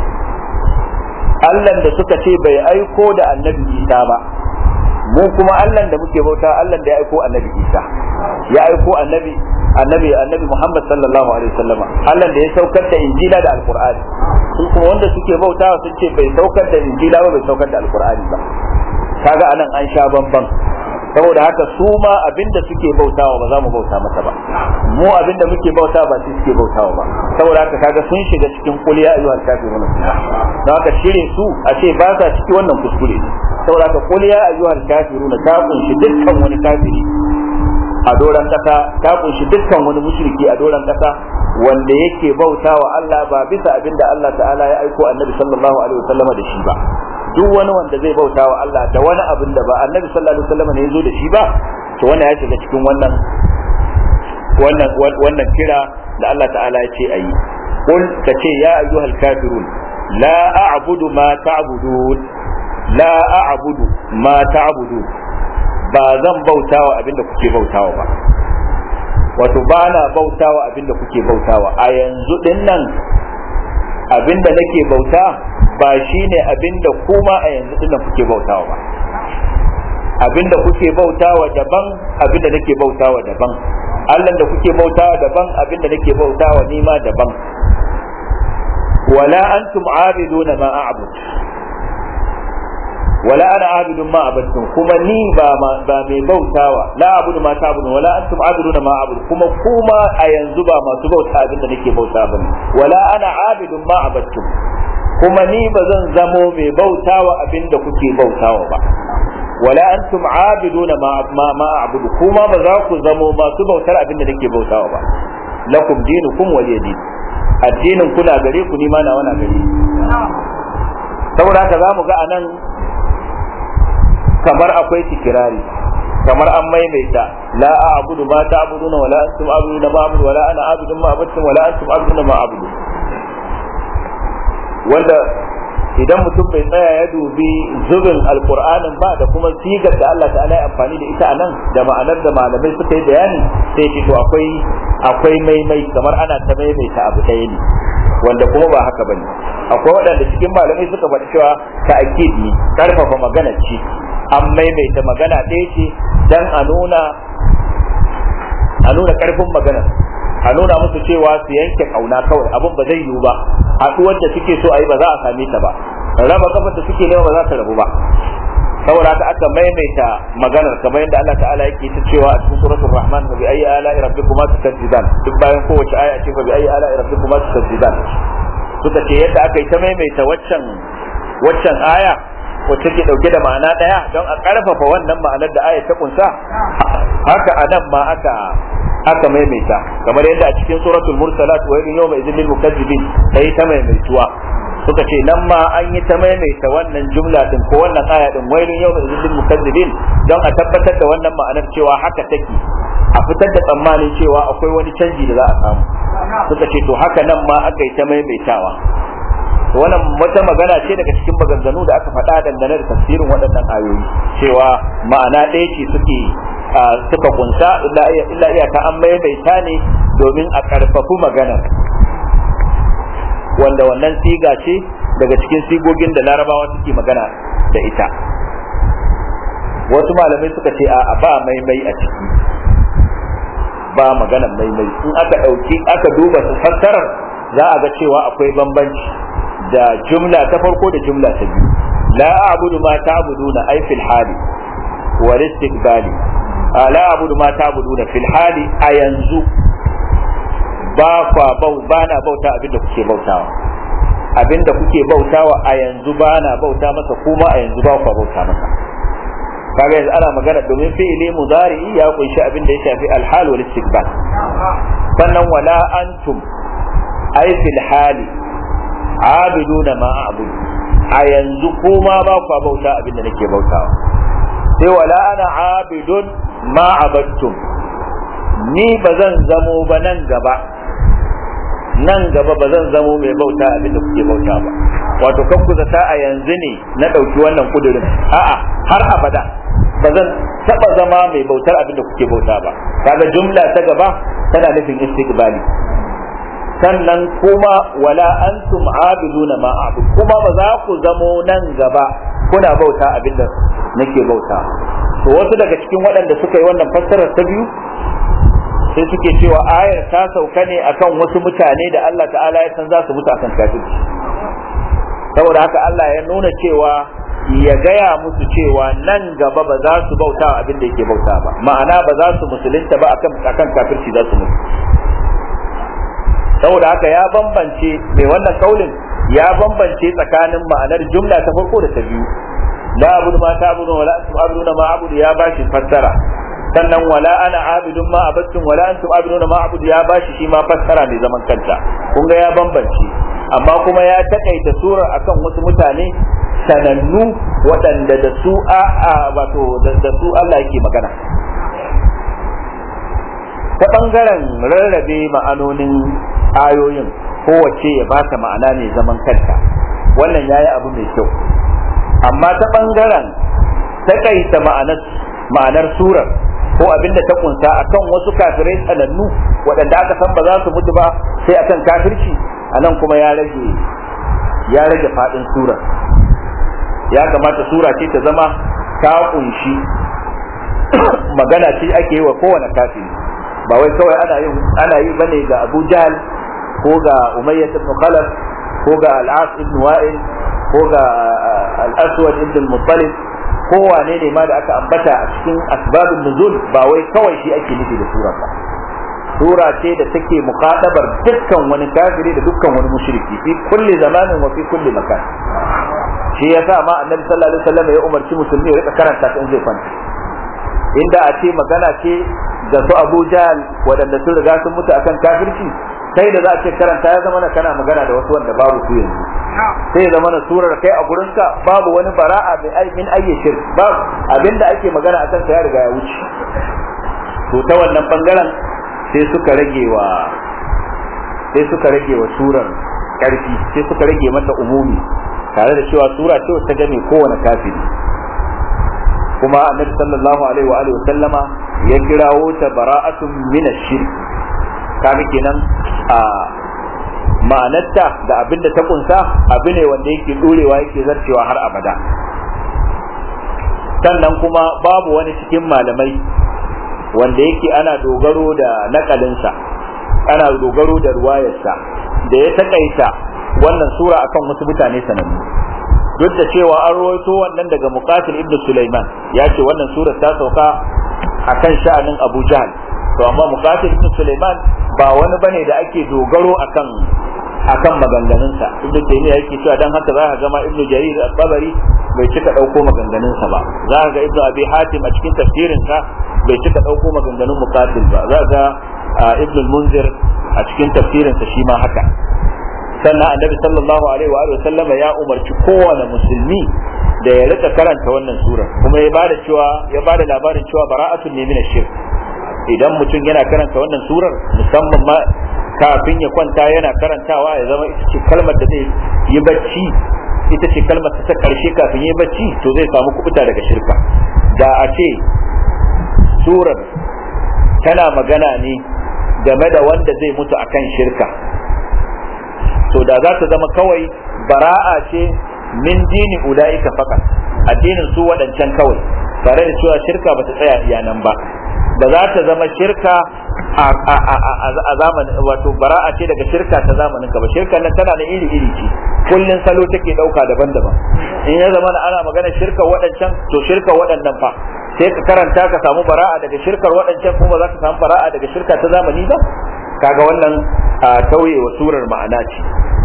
Allah da suka ce bai aiko da annabi Isa ba mu kuma Allah da muke bauta Allah da ya aiko annabi Isa ya aiko annabi annabi annabi Muhammad sallallahu alaihi wasallama Allah da ya saukar da injila da alqur'ani su kuma wanda suke bautawa sun ce bai saukar da injila ba bai saukar da alqur'ani ba kaga anan an sha bamban saboda haka su ma abinda suke bautawa ba za mu bauta masa ba mu abinda muke bauta ba su suke bautawa ba saboda haka kaga sun shiga cikin kuliya ayyuhal kafirun don haka shire su a ce ba sa ciki wannan kuskure ne saboda haka kuliya ayyuhal kafirun ta kunshi dukkan wani kafiri a doran kasa ta kunshi dukkan wani mushriki a doran kasa wanda yake bautawa Allah ba bisa abinda Allah ta'ala ya aiko annabi sallallahu alaihi wasallama da shi ba duk wani wanda zai bauta wa Allah da wani abin da ba annabi sallallahu alaihi wasallam ne ya zo da shi ba to wannan ya shiga cikin wannan wannan wannan kira da Allah ta'ala ya ce ayi qul ka ce ya ayyuhal kafirun la a'budu ma ta'budun la a'budu ma ta'budun ba zan bautawa abinda kuke bautawa ba wato ba na bautawa abinda kuke bautawa a yanzu din nan abinda nake bauta ba shi ne abinda kuma a yanzu dinnan kuke bautawa ba abinda kuke bautawa daban abinda nake bautawa daban Allah da kuke bautawa daban abinda nake bautawa ni ma daban wala antum abiduna ma a'bud wala ana abidun ma abadtum kuma ni ba ba mai bautawa la abudu ma ta'budun wala antum abiduna ma a'budu kuma kuma a yanzu ba masu bauta abinda nake bauta bane wala ana abidun ma abadtum kuma ni ba zan zamo mai bautawa abinda kuke bautawa ba wala antum abiduna ma ma, ma a'budu kuma ba za ku zamo masu bautar abinda nake bautawa ba lakum dinukum waliya din addinin kuna gare ku ni ma na wana gare saboda haka zamu ga anan kamar akwai tikirari kamar an maimaita la a'budu ma ta'buduna wala antum a'buduna ma a'budu wala ana a'budu ma abudtum wala antum a'buduna ma a'budu wanda idan mutum bai tsaya ya dubi zubin alkur'anin ba da kuma sigar da Allah ta'ala ya amfani da ita a nan da ma'anar da malamai suka yi bayani sai ce to akwai akwai maimai kamar ana ta maimaita abu ɗaya ne wanda kuma ba haka bane akwai waɗanda cikin malamai suka faɗi cewa ta'kid ne karfafa magana ce an maimaita magana ɗaya ce dan a nuna a nuna karfin magana a nuna musu cewa su yanke kauna kawai abin ba zai yiwu ba haɗuwar da suke so a yi ba za a same ta ba raba kafar da suke nema ba za ta rabu ba saboda haka aka maimaita maganar kamar yadda Allah ta'ala yake ta cewa a cikin suratul rahman bi ayi ala'i rabbikuma tukadziban duk bayan kowace aya ce fa bi ayi ala'i rabbikuma tukadziban suka ce yadda aka yi ta maimaita waccan waccan aya wacce ke dauke da ma'ana daya don a karfafa wannan ma'anar da aya ta kunsa haka anan ma aka aka maimaita kamar yadda a cikin suratul mursalat wa yawma idhil lil mukazzibin sai ta maimaituwa suka ce nan ma an yi ta maimaita wannan jumla din ko wannan aya din wailun yawma idhil lil mukazzibin don a tabbatar da wannan ma'anar cewa haka take a fitar da tsammanin cewa akwai wani canji da za a samu suka ce to haka nan ma aka yi ta maimaitawa to wannan wata magana ce daga cikin maganganu da aka faɗa dangane da tafsirin waɗannan ayoyi cewa ma'ana ɗaya ce suke suka kunsa illa iyaka an maimaita ne domin a ƙarfafu maganar wanda wannan siga ce daga cikin sigogin da larabawa suke magana da ita wasu malamai suka ce a ba maimai a ciki ba maganar maimai in aka ɗauki aka duba su fassarar za a ga cewa akwai bambanci da jumla ta farko da jumla ta biyu la a'budu ma ta'buduna ay fil hali wal istiqbali la a'budu ma ta'buduna fil hali a yanzu ba kwa bau ba na bauta abinda kuke bautawa abinda kuke bautawa a yanzu ba na bauta masa kuma a yanzu ba kwa bauta masa kaga yanzu ana magana domin fi'ili mudari ya kunshi abin da ya shafi alhal wal istiqbal sannan wala antum ay fil hali abiduna ma a'budu a yanzu kuma ba kwa bauta abin da nake bautawa sai wala ana abidun ma abattum ni ba zan zamo ba nan gaba nan gaba ba zan zamo mai bauta abin da kuke bauta ba wato kan ku zata a yanzu ne na ɗauki wannan kudurin a'a har abada ba zan taɓa zama mai bautar abin da kuke bauta ba kaga jumla ta gaba tana nufin istiqbali sannan kuma wala antum abiduna ma abud kuma ba za ku zamo nan gaba kuna bauta abin da nake bauta to wasu daga cikin waɗanda suka yi wannan fassarar ta biyu sai suke cewa ayar ta sauka ne akan wasu mutane da Allah ta'ala ya san za su mutu akan kafirci saboda haka Allah ya nuna cewa ya gaya musu cewa nan gaba ba za su bauta abin da yake bauta ba ma'ana ba za su musulunta ba akan akan kafirci za su mutu saboda haka ya bambance mai wannan kaulin ya bambance tsakanin ma'anar jumla ta farko da ta biyu la abudu ma ta'budu wala antum abuduna ma abudu ya bashi fassara sannan wala ana abidun ma abattum wala antum abiduna ma abudu ya bashi shi ma fassara mai zaman kanta kun ga ya bambance amma kuma ya takaita surar akan wasu mutane sanannu waɗanda da su a wato da su Allah yake magana ta ɓangaren rarrabe ma'anonin ayoyin kowace ya ba ta ma'ana mai zaman kanta wannan ya yi abu mai kyau amma ta ɓangaren takaita ma'anar surar ko abin da ta kunsa akan wasu kafirai sanannu waɗanda aka san ba za su mutu ba sai akan kafirci a nan kuma ya rage ya rage faɗin surar ya kamata sura ce ta zama ta kunshi magana ce ake yi wa kowane kafiri ba wai kawai ana yin ana yi bane ga Abu Jahl ko ga Umayyah ibn Khalaf ko ga Al-As ibn Wa'il ko ga Al-Aswad ibn Muttalib ko wane ne ma da aka ambata a cikin asbabun nuzul ba wai kawai shi ake nufi da sura ba sura ce da take muqaddabar dukkan wani kafiri da dukkan wani mushriki fi kulli zamanin wa fi kulli makan shi yasa ma annabi sallallahu alaihi wasallam ya umarci musulmi ya rika karanta ta in zai kwanta inda a ce magana ce da su Abu Jahl waɗanda sun riga sun mutu akan kafirci kai da za a ce karanta ya zama kana magana da wasu wanda babu su yanzu sai ya zama na surar kai a gurinka babu wani bara'a min ayyi shirk babu abinda ake magana akan sa ya riga ya wuce to ta wannan bangaren sai suka rage wa sai suka rage wa surar karfi sai suka rage mata umumi tare da cewa sura ce ta game kowane kafiri kuma annabi sallallahu alaihi wa alihi wa sallama ya kirawo ta bara'atun min ash-shirk kaga kenan a ma'anarta da abin da ta kunsa abu ne wanda yake dorewa yake zarcewa har abada sannan kuma babu wani cikin malamai wanda yake ana dogaro da nakalinsa ana dogaro da ruwayarsa da ya takaita wannan sura akan wasu mutane sanannu duk da cewa an rawaito wannan daga muqatil ibn Sulaiman ya ce wannan sura ta sauka akan sha'anin Abu Jahl to amma muqatil ibn Sulaiman ba wani bane da ake dogaro akan akan maganganunsa ibn Taymiyyah yake cewa dan haka za ka ga ma ibn Jarir al-Tabari bai cika dauko maganganunsa ba za ka ga ibn Abi Hatim a cikin tafsirinsa bai cika dauko maganganun muqatil ba za ga ibn al-Munzir a cikin tafsirinsa shi ma haka sannan annabi sallallahu alaihi wa sallama ya umarci kowane musulmi da ya rika karanta wannan sura kuma ya bada cewa ya bada labarin cewa bara'atun ne min shirk idan mutum yana karanta wannan surar musamman ma kafin ya kwanta yana karantawa ya zama ita ce kalmar da zai yi bacci ita ce kalmar ta karshe kafin yi bacci to zai samu kubuta daga shirka da a ce surar tana magana ne game da wanda zai mutu akan shirka to da za ta zama kawai bara'a ce min dini ula'ika fakat addinin su waɗancan kawai tare da cewa shirka ba ta tsaya iya nan ba da za ta zama shirka a zamanin wato bara'a ce daga shirka ta zamanin ka ba shirka nan tana da iri iri ce kullun salo take dauka daban-daban in ya zama ana magana shirka waɗancan to shirka waɗannan fa sai ka karanta ka samu bara'a daga shirkar waɗancan kuma za ka samu bara'a daga shirka ta zamani ba kaga wannan tauye wa surar ma'ana ce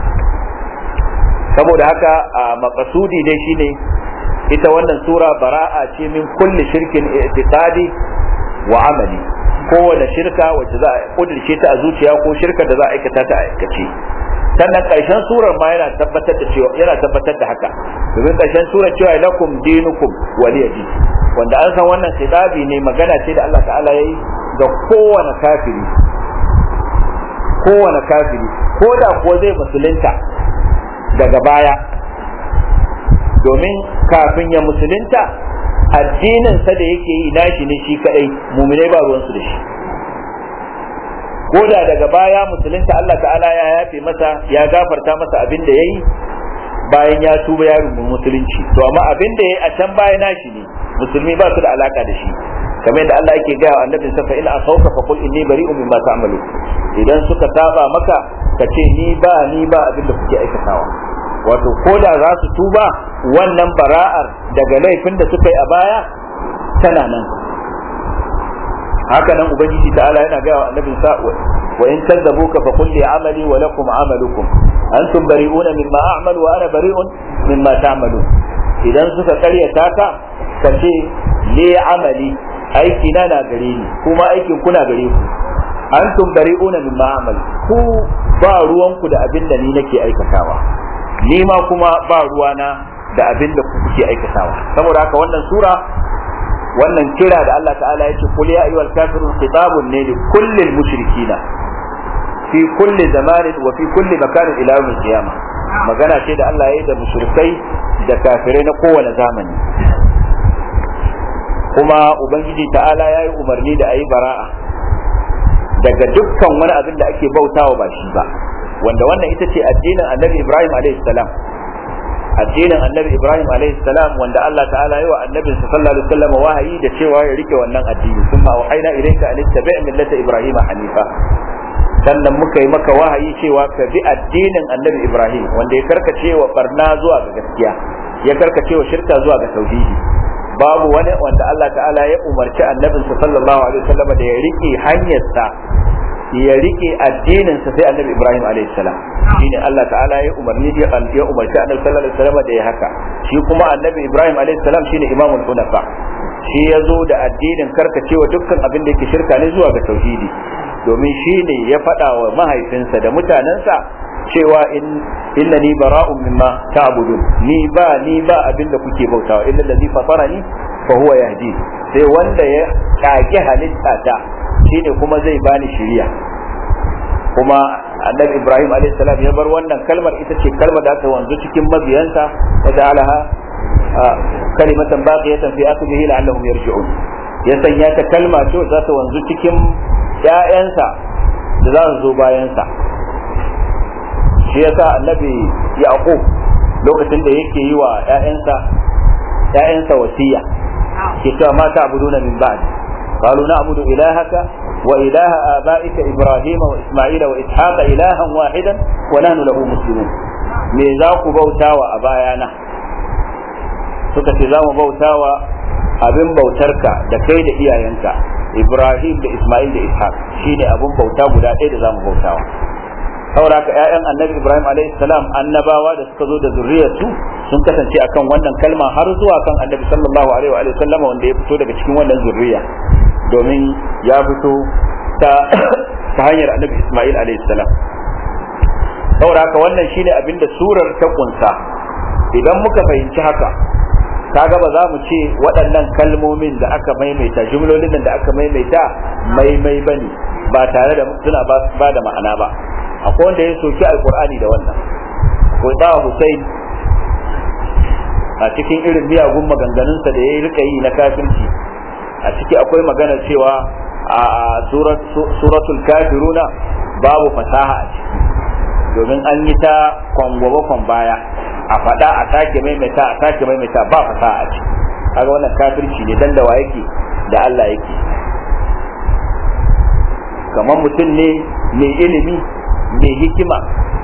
saboda haka a makasudi dai shine ita wannan sura bara'a ce min kulli shirkin i'tiqadi wa amali kowane shirka wacce za a kudirce ta a zuciya ko shirka da za a aikata ta a aikace sannan karshen surar ma yana tabbatar da cewa yana tabbatar da haka domin karshen surar cewa lakum dinukum waliyadi wanda an san wannan khitabi ne magana ce da Allah ta'ala yayi ga kowane kafiri kowane kafiri ko da kuwa zai musulunta daga baya domin kafin ya musulunta addininsa da yake yi nashi ne shi kadai muminai ba ruwansu da shi ko da daga baya musulunta Allah ta'ala ya yafe masa ya gafarta masa abin da ya yi bayan ya tuba ya rungu musulunci to amma abin da ya yi a can baya nashi ne musulmi ba su da alaka da shi kamar yadda Allah yake gaya wa annabi sa fa in asauka fa qul inni bari'un mimma ta'malu idan suka saba maka ka ce ni ba ni ba abin da kuke aikatawa wato ko da za su tuba wannan bara'ar daga laifin da suka yi a baya tana nan haka nan ubangiji ta'ala yana gaya wa annabin sa wa in kazzabuka fa qul li amali wa lakum amalukum antum bari'una mimma a'malu wa ana bari'un mimma ta'malun idan suka karyata ka ka ce li amali aiki na na gare ni kuma aikin kuna gare ku antum bari'una mimma a'mal ku ba ruwanku da abin da ni nake aikatawa ni ma kuma ba ruwana da abin da kuke aikatawa saboda haka wannan sura wannan kira da Allah ta'ala ya ce kul ya ayyuhal kafirun khitabun ne li kullil mushrikina fi kulli zamanin wa fi kulli makanin ila yawmil qiyamah magana ce da Allah ya yi da mushrikai da kafirai na kowane zamani kuma ubangiji ta'ala ya yi umarni da ayi bara'a daga dukkan wani abin da ake bautawa ba shi ba wanda wannan ita ce addinin annabi ibrahim alayhi salam addinin annabi ibrahim alayhi salam wanda Allah ta'ala yi wa annabin sa sallallahu alaihi wasallam wahayi da cewa ya rike wannan addini kuma wahaina ilayka an tabi' millata ibrahim hanifa sannan muka yi maka wahayi cewa ka bi addinin annabi ibrahim wanda ya karkace wa barna zuwa ga gaskiya ya karkace wa shirka zuwa ga tauhidi babu wani wanda Allah ta'ala ya umarci annabinsa sallallahu alaihi wasallam da ya rike hanyarsa ya rike addinin sa sai annabi Ibrahim alaihi salam shine Allah ta'ala ya umarni ya ya umarci annabi sallallahu alaihi wasallam da ya haka shi kuma annabi Ibrahim alaihi salam shine imamul hunafa shi ya zo da addinin karkacewa dukkan abin da yake shirka ne zuwa ga tauhidi domin shi ne ya faɗa wa mahaifinsa da mutanensa cewa in innani bara'un mimma ta'budun ni ba ni ba abin da kuke bautawa illa allazi fatarani fa huwa yahdi sai wanda ya kage halitta ta shine kuma zai bani shiriya kuma annabi ibrahim alayhi salam ya bar wannan kalmar ita ce kalmar da ta wanzu cikin mabiyansa wa ja'alaha kalimatan baqiyatan fi akhirihi la'allahum yarji'un ya sanya ta kalma ce za ta wanzu cikin ƴaƴansa da za su zo bayansa shi yasa annabi yaqub lokacin da yake yi wa ƴaƴansa ƴaƴansa wasiya ke cewa ma ta'buduna min ba'd qalu na'budu ilahaka wa ilaha abaika ibrahima wa isma'ila wa ishaqa ilahan wahidan wa nahnu lahu muslimun me za ku bautawa a bayana suka ce za mu bautawa abin bautarka da kai da iyayenka ibrahim da isma'il da ishaq shine abin bauta guda ɗaya da za mu bautawa saboda haka ƴaƴan annabi ibrahim alayhi salam annabawa da suka zo da zuriyarsu sun kasance akan wannan kalma har zuwa kan annabi sallallahu alaihi wa sallama wanda ya fito daga cikin wannan zuriya domin ya fito ta ta hanyar annabi isma'il alayhi salam saboda haka wannan shine abin da surar ta kunsa idan muka fahimci haka kaga ba za mu ce waɗannan kalmomin da aka maimaita jumlolin da aka maimaita maimai bane ba tare da suna ba da ma'ana ba akwai wanda ya soki alkur'ani da wannan akwai ba Hussein a cikin irin miyagun maganganunsa da ya rika yi na kafirci a ciki akwai magana cewa a suratul kafiruna babu fasaha a ciki domin an yi ta kwangwaba baya a faɗa a sake maimaita a sake maimaita ba fasaha a ciki kaga wannan kafirci ne dan da wa yake da Allah yake kamar mutum ne mai ilimi mai hikima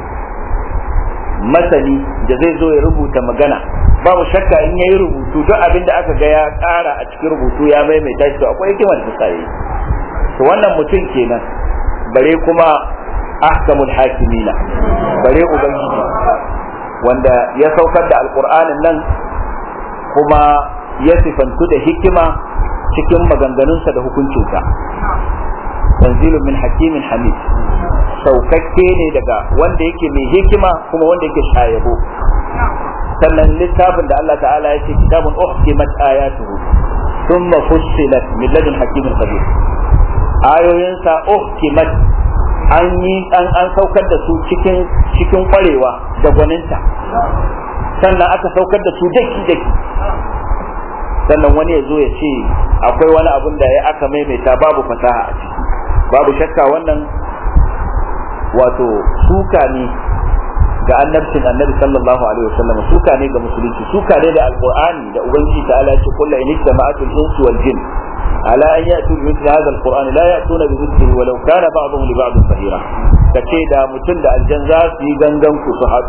masani da zai zo ya rubuta magana babu shakka in yayi rubutu duk abin da aka ga ya ƙara a cikin rubutu ya maimaita shi to akwai hikimar da sai to wannan mutum kenan bare kuma ahkamul hakimina bare ubangiji wanda ya saukar da alqur'anin nan kuma ya sifantu da hikima cikin maganganunsa da hukuncinsa tanzilun min hakimin hamid saukakke ne daga wanda yake mai hikima kuma wanda yake shayabo sannan littafin da Allah ta'ala ya ce kitabun uhkimat ayatuhu thumma fussilat min ladun hakimin khabir ayoyinsa uhkimat an yi an an saukar da su cikin cikin kwarewa da gwaninta sannan aka saukar da su daki daki sannan wani ya zo ya ce akwai wani abun da ya aka maimaita babu fasaha a ciki babu shakka wannan wato suka ne ga annabcin annabi sallallahu alaihi wasallam suka ne ga musulunci suka ne da alqur'ani da ubangiji ta'ala ya ce kullu in istama'atu al-insu wal jin ala an ya'tu bi mithli hadha al-qur'an la ya'tuna bi mithlihi walau kana ba'dhum li ba'd zahira kace da mutum da aljan za su yi gangan ku su haɗu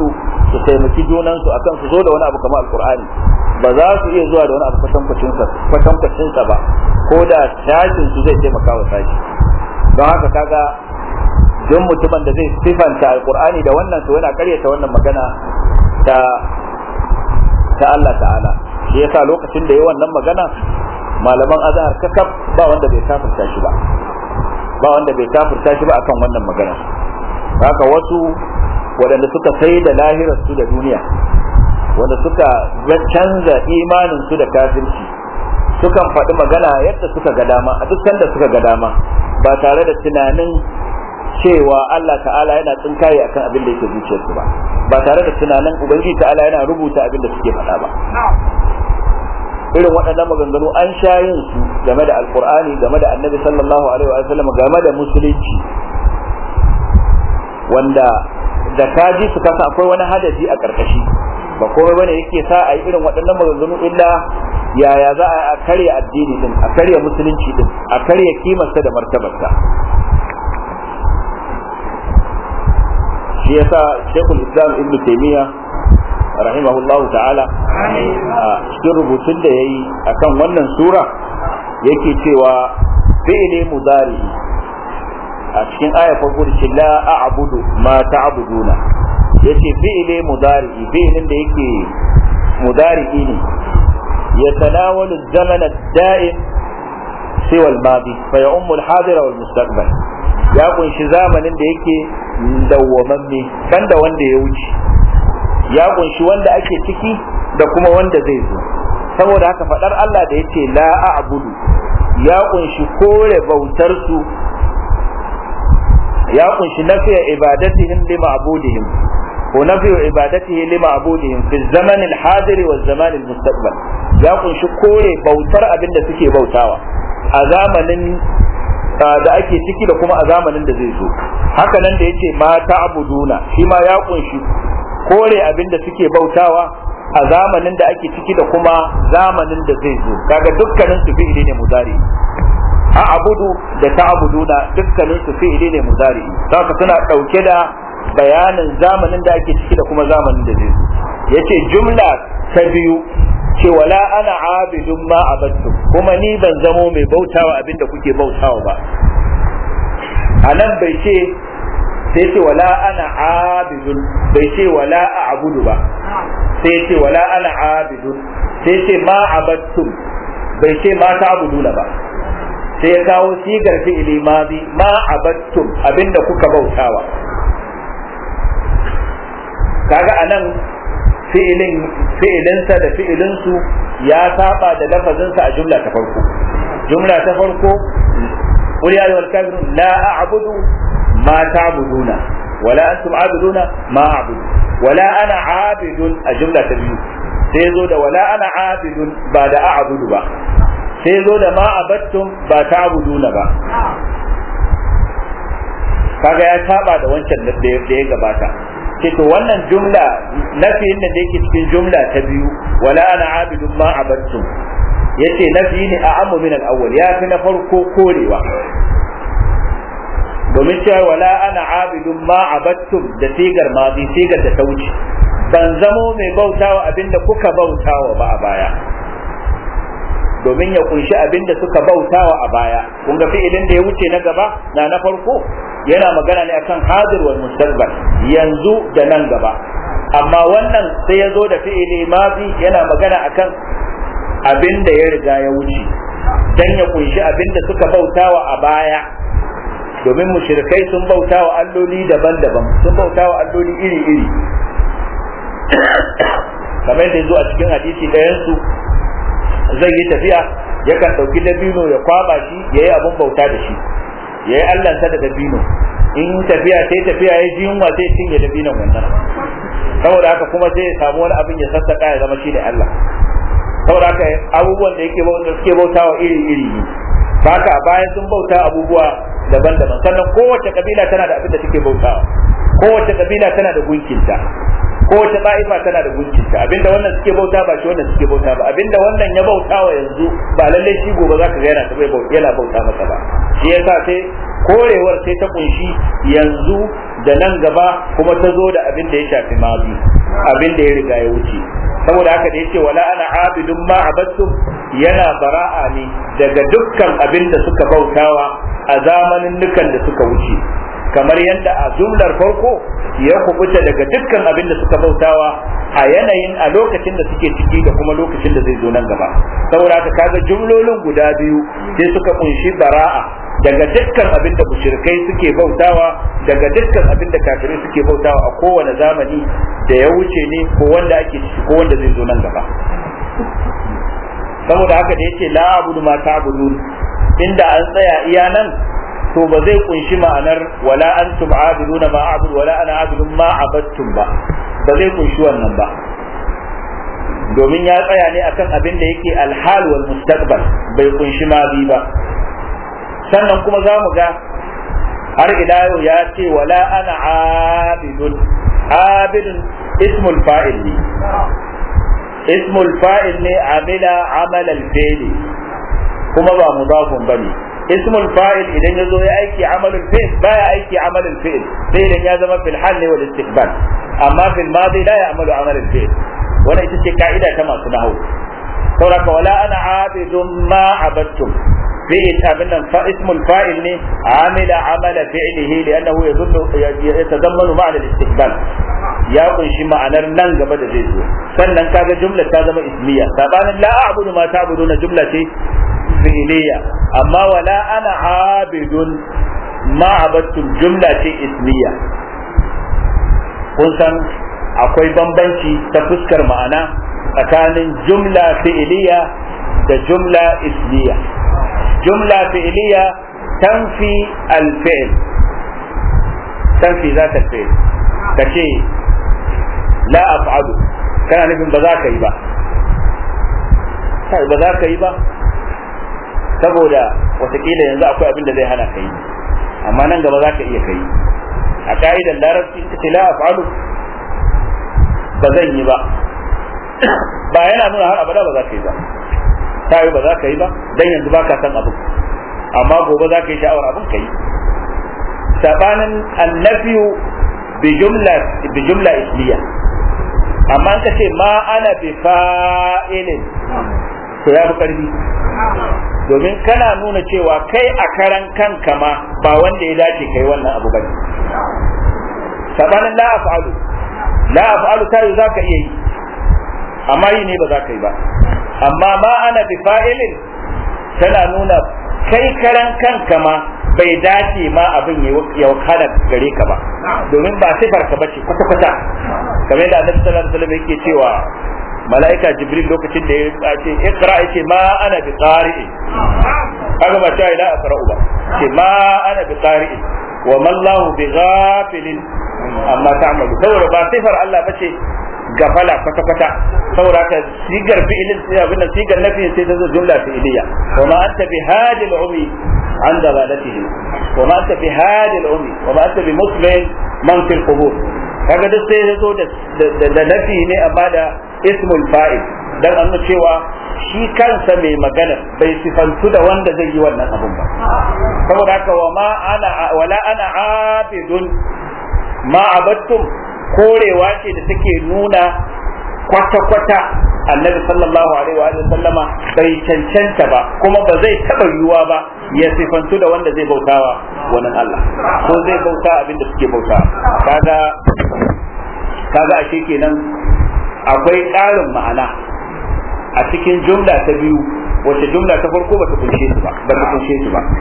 su taimaki junansu akan su zo da wani abu kamar alkur'ani ba za su iya zuwa da wani abu kwatankwacin sa ba ko da sashin su zai taimaka wa sashi don haka kaga don mutumin da zai sifanta alkur'ani da wannan to yana karyata wannan magana ta ta Allah ta'ala shi yasa lokacin da ya wannan magana malaman azhar kakaf ba wanda bai kafirta shi ba ba wanda bai kafirta shi ba akan wannan magana haka wasu waɗanda suka sai da lahirar su da duniya wanda suka canza imanin su da kafirci sukan faɗi magana yadda suka ga dama a duk sanda suka ga dama ba tare da tunanin cewa Allah ta'ala yana tsinkaye akan abin da yake zuciyarsu ba ba tare da tunanin ubangiji ta'ala yana rubuta abin da suke faɗa ba irin waɗannan maganganu an sha yin su game da alkur'ani game da annabi sallallahu alaihi wa sallam game da musulunci wanda da kaji su kasa akwai wani hadasi a karkashi ba komai bane yake sa a yi irin waɗannan maganganu illa yaya za a karya addini din a karya musulunci din a karya kimarsa da martabarsa shi yasa shekul islam ibn taymiya rahimahullahu ta'ala a cikin rubutun da ya yi a kan wannan sura yake cewa fi'ili mudari a cikin aya farko da la a'budu ma ta'buduna yace fi'ili mudari fi'ilin da yake mudari ne ya tanawalu zaman ad-da'im siwa al-madi fa ya'ummu al-hadir wal mustaqbal ya kunshi zamanin da yake dawwamamme banda wanda ya wuce ya kunshi wanda ake ciki da kuma wanda zai zo saboda haka fadar Allah da yace la a'budu ya kunshi kore bautar su ya kunshi nafiya ibadatihim li ma'budihim ko nafiya ibadatihi li ma'budihim fi zaman al-hadir wa zaman al-mustaqbal ya kunshi kore bautar abin da suke bautawa a zamanin da ake ciki da kuma a zamanin da zai zo haka nan da yace ma ta'buduna shi ma ya kunshi kore abin da suke bautawa a zamanin da ake ciki da kuma zamanin da zai zo kaga dukkanin su fi'ili ne mudari a abudu da ta'buduna dukkanin su fi'ili ne mudari saka suna dauke da bayanin zamanin da ake ciki da kuma zamanin da zai zo yace jumla ta biyu ce wala ana abidun ma abattum kuma ni ban zamo mai bautawa abin da kuke bautawa ba a nan bai ce sai ce wala ana abidun bai ce wala a'budu ba sai ce wala ana abidun sai ce ma abattum bai ce ma ta'buduna ba sai ya kawo sigar fi'ili madi ma abattum abinda kuka bautawa kaga anan fi'ilin fi'ilinsa da fi'ilinsu ya saba da lafazinsa a jumla ta farko jumla ta farko قل يا أيها الكافرون لا أعبد ما تعبدون ولا أنتم عابدون ما أعبد ولا أنا عابد الجملة تبيو سيزو دا ولا أنا عابد بعد أعبد با سيزو دا ما عبدتم با تعبدون با kaga ya saba da wancan da ya gabata ce to wannan jumla nafiyin da yake cikin jumla ta biyu wala ana abidun ma abattum yace nafi ne a ammu min al-awwal ya fi na farko korewa domin cewa wala ana abidun ma abattum da sigar mazi sigar da ta wuce ban zamo mai bautawa abinda kuka bautawa ba a baya domin ya kunshi abinda suka bautawa a baya kun ga fi'ilin da ya wuce na gaba na na farko yana magana ne akan hadir wal mustaqbal yanzu da nan gaba amma wannan sai ya zo da fi'ili mazi yana magana akan abin da ya riga ya wuce dan ya kunshi abin da suka bautawa a baya domin mushrikai sun bautawa alloli daban-daban sun bautawa alloli iri-iri kamar yadda zo a cikin hadisi ɗayansu zai yi tafiya yakan ɗauki dabino ya kwaba shi ya yi abin bauta da shi ya yi allansa da dabino in tafiya sai tafiya ya ji yunwa sai cinye dabinon wannan saboda haka kuma sai ya samu wani abin ya sassaka ya zama shi ne Allah saboda haka abubuwan da yake bauta suke bautawa iri iri ne haka a bayan sun bauta abubuwa daban-daban sannan kowace kabila tana da abin da take bautawa kowace kabila tana da gunkinta kowace ta'ifa tana da gunkinta abinda wannan suke bauta ba shi wannan suke bauta ba abinda wannan ya bautawa yanzu ba lallai shi gobe za ka ga yana yana bauta masa ba shi yasa sai korewar sai ta kunshi yanzu da nan gaba kuma ta zo da abin da ya shafi mazi abin da ya riga ya wuce saboda haka da yace wala ana abidun ma abattum yana bara'a ne daga dukkan abin da suka bautawa a zamanin nukan da suka wuce kamar yadda a jumlar farko ya kubuta daga dukkan abin da suka bautawa a yanayin a lokacin da suke ciki da kuma lokacin da zai zo nan gaba saboda haka kaga jumlolin guda biyu sai suka kunshi bara'a daga dukkan abin da mushrikai suke bautawa daga dukkan abin da kafirai suke bautawa a kowane zamani da ya wuce ne ko wanda ake ciki ko wanda zai zo nan gaba saboda haka da yace la abudu ma ta'budun inda an tsaya iya nan to ba zai kunshi ma'anar wala antum abiduna ma a'budu wala ana abidun ma abattum ba ba zai kunshi wannan ba domin ya tsaya ne akan abin da yake alhal wal mustaqbal bai kunshi ma bi ba sannan kuma za mu ga har ila yau ya ce wala ana abidun abidun ismul fa'il ne ismul fa'il ne amila amal al-fi'li kuma ba mudafun bane ismul fa'il idan ya zo ya aiki amalul fi'l baya aiki amalul fi'l sai idan ya zama fil hal wal istiqbal amma fil madi la ya'malu amalul fi'l wannan ita ce ka'ida ta masu nahwu saboda wala ana abidun ma abattum fi'il abin nan fa ismul fa'il ne amila amala fi'lihi li'annahu yadullu yatadammanu ma'na al-istiqbal ya kunshi ma'anar nan gaba da zai zo sannan kaga jumla ta zama ismiya sabanin la a'budu ma ta'buduna jumla ce fi'liya amma wala ana abidun ma abattum jumla ce ismiya kun san akwai bambanci ta fuskar ma'ana tsakanin jumla fi'liya da jumla ismiya jumla fi'liya tanfi al-fi'l tanfi ذات الفعل kace la af'alu kana nufin ba za ka yi ba ba za ka yi ba saboda watakila yanzu akwai abin da zai hana ka yi amma nan gaba za ka iya kai a ka'idar larabci ita ce la af'alu ba zan yi ba ba yana nuna har abada ba za ka yi ba ta yi ba za ka yi ba dan yanzu ba ka san abin amma gobe za ka yi sha'awar abin ka yi sabanin annafiyu bi jumla bi jumla isliya amma ka ce ma ana bi fa'ilin to ya fi karfi domin kana nuna cewa kai a karan kanka ma ba wanda ya dace kai wannan abu bane sabanin la af'alu la af'alu ta yi zaka iya yi amma yi ne ba za ka yi ba amma ma ana bi fa'ilin tana nuna kai karan kanka ma bai dace ma abin ya wakana gare ka ba domin ba sifar ka bace kwata kwata kamar yadda annabi sallallahu alaihi wasallam yake cewa mala'ika jibril lokacin da ya ce ikra yace ma ana bi qari'i kaga ba ta ila aqra'u ba ce ma ana bi qari'i wa ma Allah bi ghafilin amma ta'malu saboda ba sifar Allah bace gafala kwata kwata saboda ka sigar fi'ilin sai abin nan sigar nafi sai ta zo jumla fi'iliya wa ma anta bi hadi al-umi an dalalatihi wa ma anta bi hadi al-umi wa ma anta bi muslim man fil qubur kaga duk sai ya zo da nafi ne amma da ismul fa'il dan an cewa shi kansa mai magana bai sifantu da wanda zai yi wannan abun ba saboda haka wa ma ana wala ana abidun ma abattum korewa ce da take nuna kwata-kwata annabi sallallahu alaihi wa sallama bai cancanta ba kuma ba zai taba yiwuwa ba ya sifantu da wanda zai bautawa wannan Allah ko zai bauta abin da suke bauta kaga kaga ashe kenan akwai ƙarin ma'ana a cikin jumla ta biyu wacce jumla ta farko bata kunshe su ba bata kunshe su ba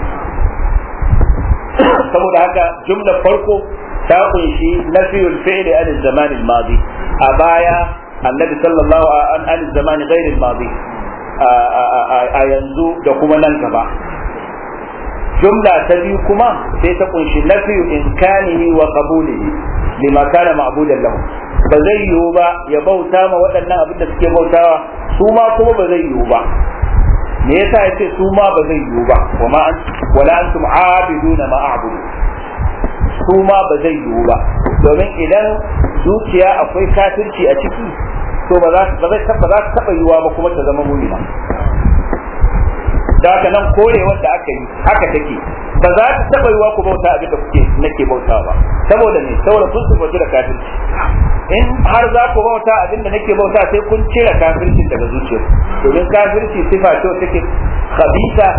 saboda haka jumla farko ta kunshi nafiyul fi'li an zaman al-madi a baya annabi sallallahu an an zaman ghair al-madi a yanzu da kuma nan gaba jumla ta biyu kuma sai ta kunshi nafiyu imkanihi wa qabulihi lima kana ma'budan lahu ba zai yiwu ba ya bauta ma waɗannan abin da suke bautawa su ma kuma ba zai yiwu ba me yasa yace su ma ba zai yiwu ba wama wala antum abiduna ma a'budu su ma ba zai yiwu ba domin idan zuciya akwai kafirci a ciki to ba za ba zai ba za ta taba yiwuwa ba kuma ta zama mu'mina da haka nan kore wanda aka yi haka take ba za ta taba yiwa ku bauta abin da kuke nake bauta ba saboda ne saboda kun sifatu da kafirci in har za ku bauta abin da nake bauta sai kun cire kafircin daga zuciyar domin kafirci sifa ce take khabisa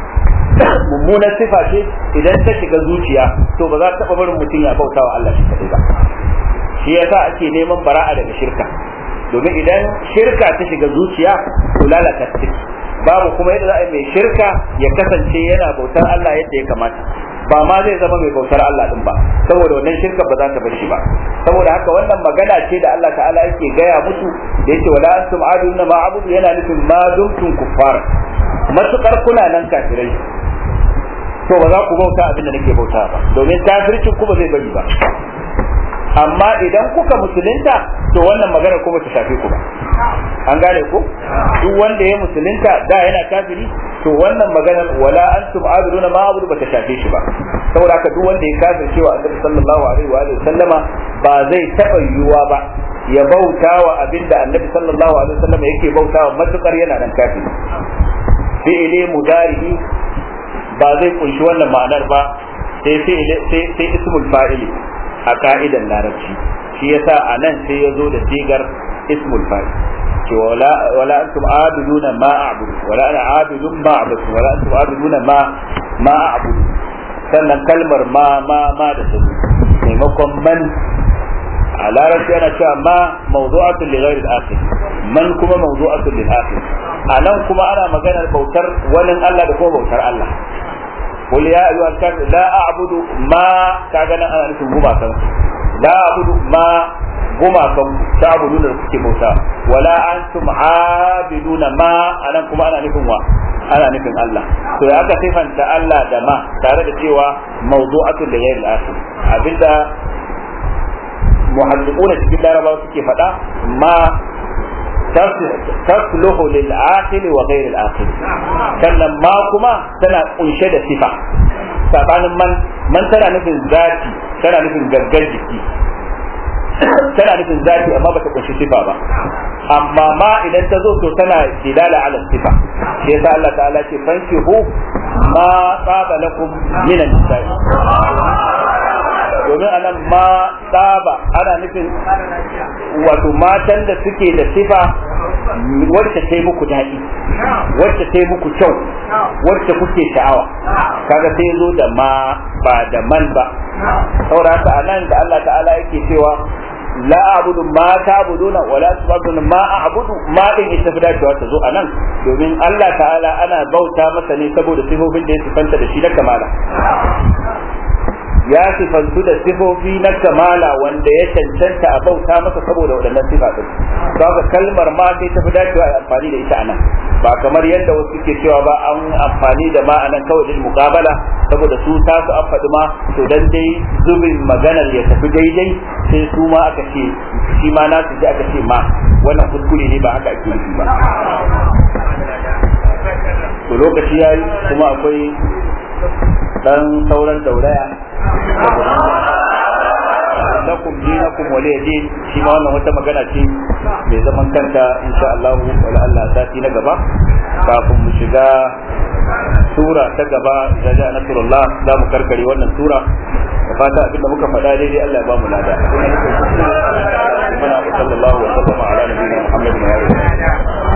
mummunar sifa ce idan ta shiga zuciya to ba za ta taba barin mutum ya bauta wa Allah shi kadai ba shi yasa ake neman bara'a daga shirka domin idan shirka ta shiga zuciya to lalata ta babu kuma yadda za a yi mai shirka ya kasance yana bautar Allah yadda ya kamata ba ma zai zama mai bautar Allah din ba saboda wannan shirka ba za ta bar shi ba saboda haka wannan magana ce da Allah ta'ala yake gaya musu da yake wala antum aduna ma abudu yana nufin ma dumtum kuffar matukar kuna nan kafirai to ba za ku bauta abin da nake bauta ba domin kafircin ku ba zai bari ba amma idan kuka musulunta to wannan magana kuma ta shafe ku ba an gane ku duk wanda ya musulunta da yana kafiri to wannan maganar wala antum abiduna ma abudu bata shafe shi ba saboda haka duk wanda ya kafirce wa annabi sallallahu alaihi wa sallama ba zai taba yiwuwa ba ya bauta wa abinda annabi sallallahu alaihi wa sallama yake bauta wa matukar yana nan kafiri fi'ili mudari ba zai kunshi wannan ma'anar ba sai sai sai ismul fa'ili a ka'idan larabci shi yasa a nan sai ya zo da sigar ismul fa'il ce wala wala antum abiduna ma a'budu wala ana abidun ma a'budu wala antum abiduna ma ma a'budu sannan kalmar ma ma ma da ta maimakon man a larabci ana cewa ma mawdu'atun li ghairi al-akhir man kuma mawdu'atun lil akhir a nan kuma ana maganar bautar wani Allah da kuma bautar Allah قل يا أيها الكافر لا أعبد ما كاغنا أنا نفهم هما كان لا أعبد ما هما كان تعبدون الكتب موسى ولا أنتم عابدون ما أنا كما أنا نفهم أنا نفهم الله to ya aka sifanta Allah da ma tare da cewa mawdu'atun da ghairil akhir abinda muhaddiquna cikin larabawa suke faɗa ma تصلح للعاقل وغير العاقل sannan ma kuma tana kunshe da sifa sabanin man man tana nufin zati tana nufin gaggar jiki tana nufin zati amma bata kunshi sifa ba amma ma idan ta zo to tana dilala ala sifa shi yasa Allah ta'ala ce fankihu ma tsaba lakum minan nisa'i domin anan ma tsaba ana nufin wato matan da suke da sifa wacce ta yi muku daɗi wacce ta yi muku kyau wacce kuke sha'awa kaga sai zo da ma ba da man ba saboda haka anan da Allah ta'ala yake cewa la abudu ma ta'buduna wa la ta'buduna ma a'budu ma din ita fi dacewa ta zo anan domin Allah ta'ala ana bauta masa ne saboda sifofin da ya sifanta da shi na kamala ya sifantu da sifofi na kamala wanda ya cancanta a bauta masa saboda waɗannan sifa din kaga kalmar ma sai ta fi dacewa a amfani da ita anan ba kamar yadda wasu suke cewa ba an amfani da ma anan kawai lil muqabala saboda su ta su an faɗi ma to dan dai zubin maganar ya tafi daidai sai su ma aka ce shi ma nasu ji aka ce ma wannan kuskure ne ba haka ake nufi ba to lokaci yayi kuma akwai dan sauran dauraya lakum dinakum waliya din shi ma wannan wata magana ce mai zaman kanta insha Allah wala Allah sati na gaba kafin mu shiga sura ta gaba da ja nasrullah za mu karkare wannan sura da fata abin da muka faɗa daidai Allah ya ba mu lada. Muna sallallahu wa sallama ala nabiyina Muhammadin wa alihi